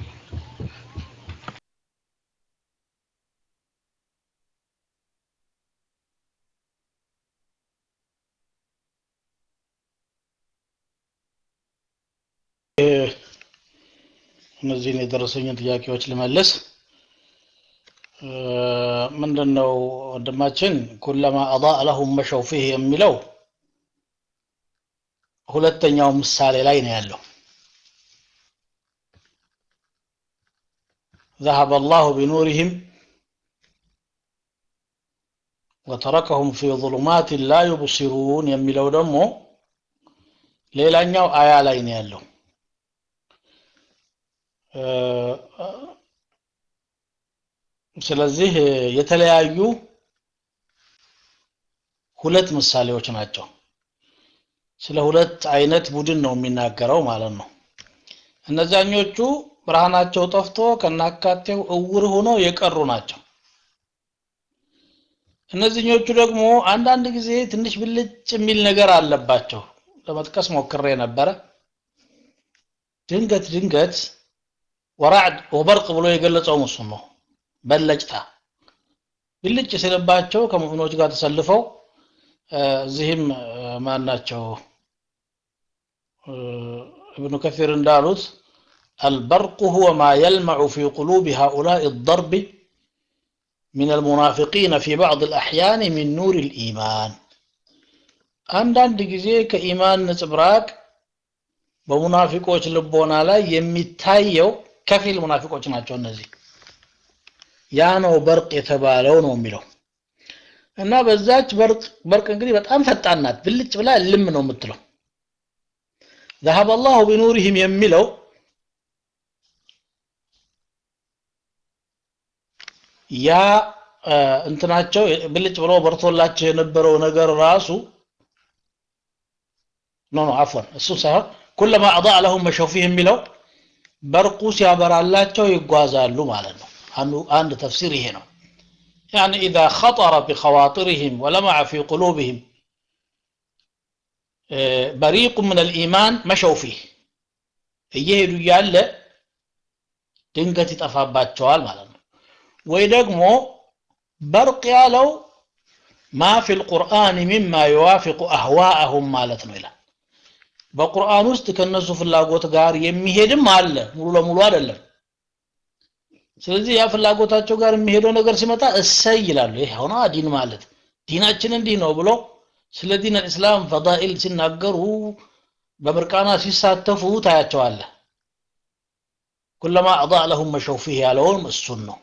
እነዚህን የደረሰኝን ጥያቄዎች ልመልስ። ምንድን ነው ወንድማችን ኩለማ አضاء ለሁም መሸው ፊህ የሚለው ሁለተኛው ምሳሌ ላይ ነው ያለው። ذهب الله بنورهم وتركهم في ظلمات لا يبصرون የሚለው ደግሞ ሌላኛው አያ ላይ ነው ያለው። ስለዚህ የተለያዩ ሁለት ምሳሌዎች ናቸው። ስለ ሁለት አይነት ቡድን ነው የሚናገረው ማለት ነው። እነዛኞቹ ብርሃናቸው ጠፍቶ ከናካቴው እውር ሆነው የቀሩ ናቸው። እነዚህኞቹ ደግሞ አንዳንድ ጊዜ ትንሽ ብልጭ የሚል ነገር አለባቸው። ለመጥቀስ ሞክሬ ነበረ። ድንገት ድንገት ወራዕድ ወበርቅ ብሎ የገለጸው እሱን ነው። በለጭታ ብልጭ ሲልባቸው ከሙእሚኖች ጋር ተሰልፈው እዚህም ማን ናቸው እብኑ ከፊር እንዳሉት البرق هو ما يلمع في قلوب هؤلاء الضرب من المنافقين في بعض الأحيان من نور الإيمان አንዳንድ ጊዜ ከኢማን ነጽብራቅ በሙናፊቆች ልቦና ላይ የሚታየው ከፊል ሙናፊቆች ናቸው እነዚህ ያ ነው በርቅ የተባለው ነው የሚለው እና በዛች በርቅ በርቅ እንግዲህ በጣም ፈጣን ናት ብልጭ ብላ ልም ነው የምትለው ذهب الله بنورهم የሚለው ያ እንትናቸው ብልጭ ብሎ በርቶላቸው የነበረው ነገር ራሱ ኖ ኖ አፎን እሱ ሳይሆን ኩለማ አضاء لهم መሸው ፊህ የሚለው በርቁ ሲያበራላቸው ይጓዛሉ ማለት ነው አንዱ አንድ ተፍሲር ይሄ ነው يعني إذا خطر بخواطرهم ولمع في قلوبهم بريق من الإيمان مشوا فيه እየሄዱ እያለ ድንገት ይጠፋባቸዋል ማለት ነው ወይ ደግሞ በርቅ ያለው ማ ፊ ልቁርአን ሚማ ዩዋፊቁ አህዋአሁም ማለት ነው ይላል በቁርአን ውስጥ ከነሱ ፍላጎት ጋር የሚሄድም አለ ሙሉ ለሙሉ አይደለም ስለዚህ ያ ፍላጎታቸው ጋር የሚሄደው ነገር ሲመጣ እሰይ ይላሉ ይህ ሆነ ዲን ማለት ዲናችን እንዲህ ነው ብሎ ስለ ዲን አልእስላም ፈዳኢል ሲናገሩ በምርቃና ሲሳተፉ ታያቸዋለ ኩለማ አضاء ለሁም መሸው ፊህ ያለውም እሱን ነው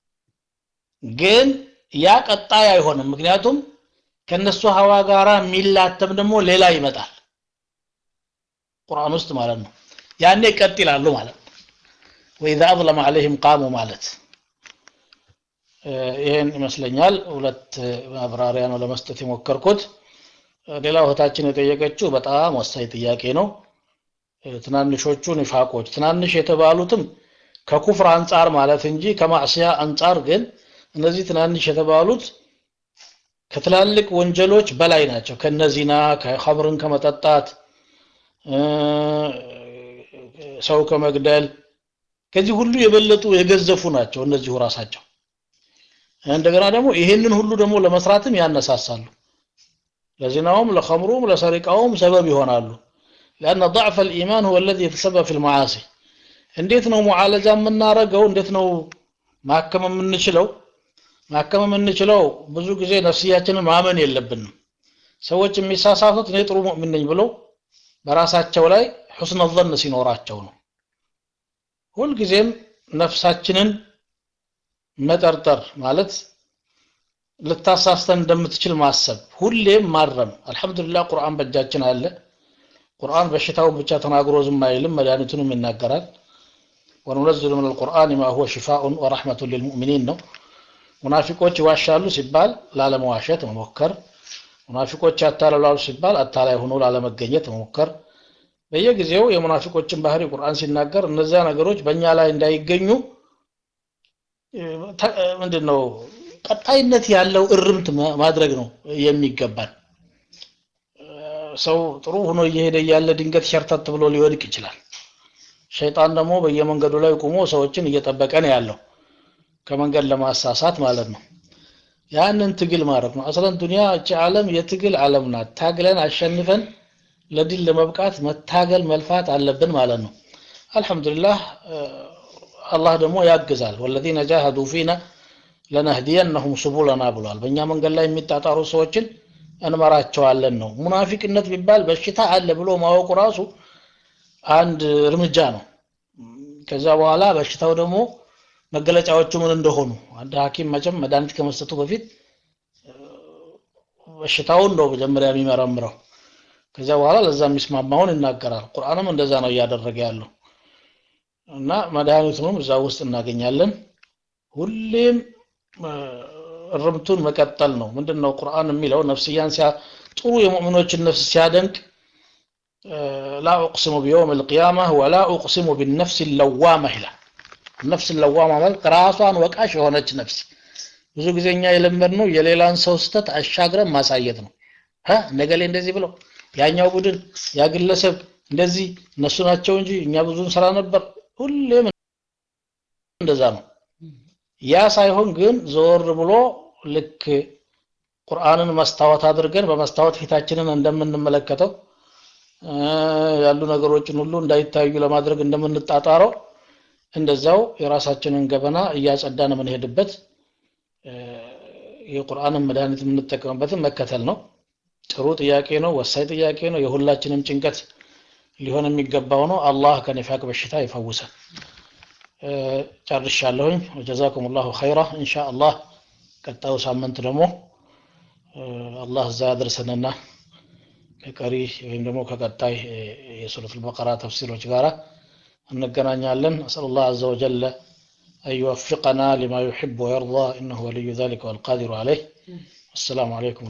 ግን ያ ቀጣይ አይሆንም ምክንያቱም ከነሱ ሀዋ ጋራ የሚላተም ደግሞ ሌላ ይመጣል ቁርአን ውስጥ ማለት ነው ያኔ ቀጥ ይላሉ ማለት ነው ወኢዛ አظለመ ዐለይሂም ቃሙ ማለት ይህን ይመስለኛል ሁለት ማብራሪያ ነው ለመስጠት የሞከርኩት ሌላው እህታችን የጠየቀችው በጣም ወሳኝ ጥያቄ ነው ትናንሾቹ ኒፋቆች ትናንሽ የተባሉትም ከኩፍር አንጻር ማለት እንጂ ከማዕስያ አንጻር ግን እነዚህ ትናንሽ የተባሉት ከትላልቅ ወንጀሎች በላይ ናቸው ከነዚና ከኸምርን ከመጠጣት ሰው ከመግደል ከዚህ ሁሉ የበለጡ የገዘፉ ናቸው እነዚሁ ራሳቸው እንደገና ደግሞ ይሄንን ሁሉ ደግሞ ለመስራትም ያነሳሳሉ ለዚናውም ለኸምሩም ለሰሪቃውም ሰበብ ይሆናሉ لأن ضعف الإيمان هو الذي يتسبب في المعاصي እንዴት ነው ሙዓለጃ የምናረገው እንዴት ነው ማከም የምንችለው ማከም የምንችለው ብዙ ጊዜ ነፍስያችንን ማመን የለብንም ሰዎች የሚሳሳቱት እኔ ጥሩ ሙእሚን ነኝ ብለው በራሳቸው ላይ ሑስነ ዘን ሲኖራቸው ነው ሁልጊዜም ነፍሳችንን መጠርጠር ማለት ልታሳስተን እንደምትችል ማሰብ ሁሌም ማረም አልহামዱሊላህ ቁርአን በእጃችን አለ ቁርአን በሽታውን ብቻ ተናግሮ ዝም አይልም መድኃኒቱንም ይናገራል ወንነዝሉ ምን አልቁርአን ማ ሁወ ሽፋኡን ወረሕመቱን ሊልሙእሚኒን ነው ሙናፊቆች ይዋሻሉ ሲባል ላለመዋሸት መሞከር ሙናፊቆች ያታለላሉ ሲባል አታላይ ሆኖ ላለመገኘት መሞከር በየጊዜው የሙናፊቆችን ባህሪ ቁርአን ሲናገር እነዚያ ነገሮች በእኛ ላይ እንዳይገኙ ምንድን ነው ቀጣይነት ያለው እርምት ማድረግ ነው የሚገባን ሰው ጥሩ ሆኖ እየሄደ እያለ ድንገት ሸርተት ብሎ ሊወድቅ ይችላል ሸይጣን ደግሞ በየመንገዱ ላይ ቆሞ ሰዎችን እየጠበቀ ነው ያለው ከመንገድ ለማሳሳት ማለት ነው ያንን ትግል ማድረግ ነው አስለን ዱንያ እቺ ዓለም የትግል ዓለም ናት ታግለን አሸንፈን ለድል ለመብቃት መታገል መልፋት አለብን ማለት ነው አልহামዱሊላህ አላህ ደግሞ ያግዛል ወለዚነ ጃሃዱ ፊና ለነህዲየነሁም ሱቡለና ብሏል በእኛ መንገድ ላይ የሚጣጣሩ ሰዎችን እንመራቸዋለን ነው ሙናፊቅነት ቢባል በሽታ አለ ብሎ ማወቁ ራሱ አንድ እርምጃ ነው ከዛ በኋላ በሽታው ደግሞ መገለጫዎቹ ምን እንደሆኑ አንድ ሐኪም መቼም መድኃኒት ከመስጠቱ በፊት በሽታውን ነው መጀመሪያ የሚመረምረው ከዚያ በኋላ ለዛ የሚስማማውን ይናገራል ቁርአንም እንደዛ ነው እያደረገ ያለው እና መድኃኒቱንም እዛ ውስጥ እናገኛለን ሁሌም እርምቱን መቀጠል ነው ምንድነው ቁርአን የሚለው ነፍስያን ሲያ ጥሩ የሙእሚኖችን ነፍስ ሲያደንቅ ላ ኡቅሲሙ ቢየውም ልቅያማ ወላ ኡቅሲሙ ቢነፍስ ለዋማ ይላል ነፍስ ለዋማ ማለት ራሷን ወቃሽ የሆነች ነፍስ ብዙ ጊዜ እኛ የለመድነው የሌላን ሰው ስተት አሻግረን ማሳየት ነው ነገሌ እንደዚህ ብለው ያኛው ቡድን ያ ግለሰብ እንደዚህ እነሱ ናቸው እንጂ እኛ ብዙን ስራ ነበር ሁሌም እንደዛ ነው ያ ሳይሆን ግን ዞር ብሎ ልክ ቁርአንን መስታወት አድርገን በመስታወት ፊታችንን እንደምንመለከተው ያሉ ነገሮችን ሁሉ እንዳይታዩ ለማድረግ እንደምንጣጣረው እንደዛው የራሳችንን ገበና እያጸዳን የምንሄድበት የቁርአንን መድኃኒት የምንጠቀምበትን መከተል ነው ጥሩ ጥያቄ ነው ወሳኝ ጥያቄ ነው የሁላችንም ጭንቀት ሊሆን የሚገባው ነው አላህ ከኒፋቅ በሽታ ይፈውሰን ጨርሻለሁኝ ወጀዛኩም ላሁ ኸይራ እንሻ አላህ ቀጣዩ ሳምንት ደግሞ አላህ እዛ ያደርሰንና ከቀሪ ወይም ደግሞ ከቀጣይ የሱረት አልበቀራ ተፍሲሮች ጋራ እንገናኛለን አስአል ላህ አዘ ወጀለ أن يوفقنا لما يحب ويرضى إنه ولي ذلك والقادر عليه السلام عليكم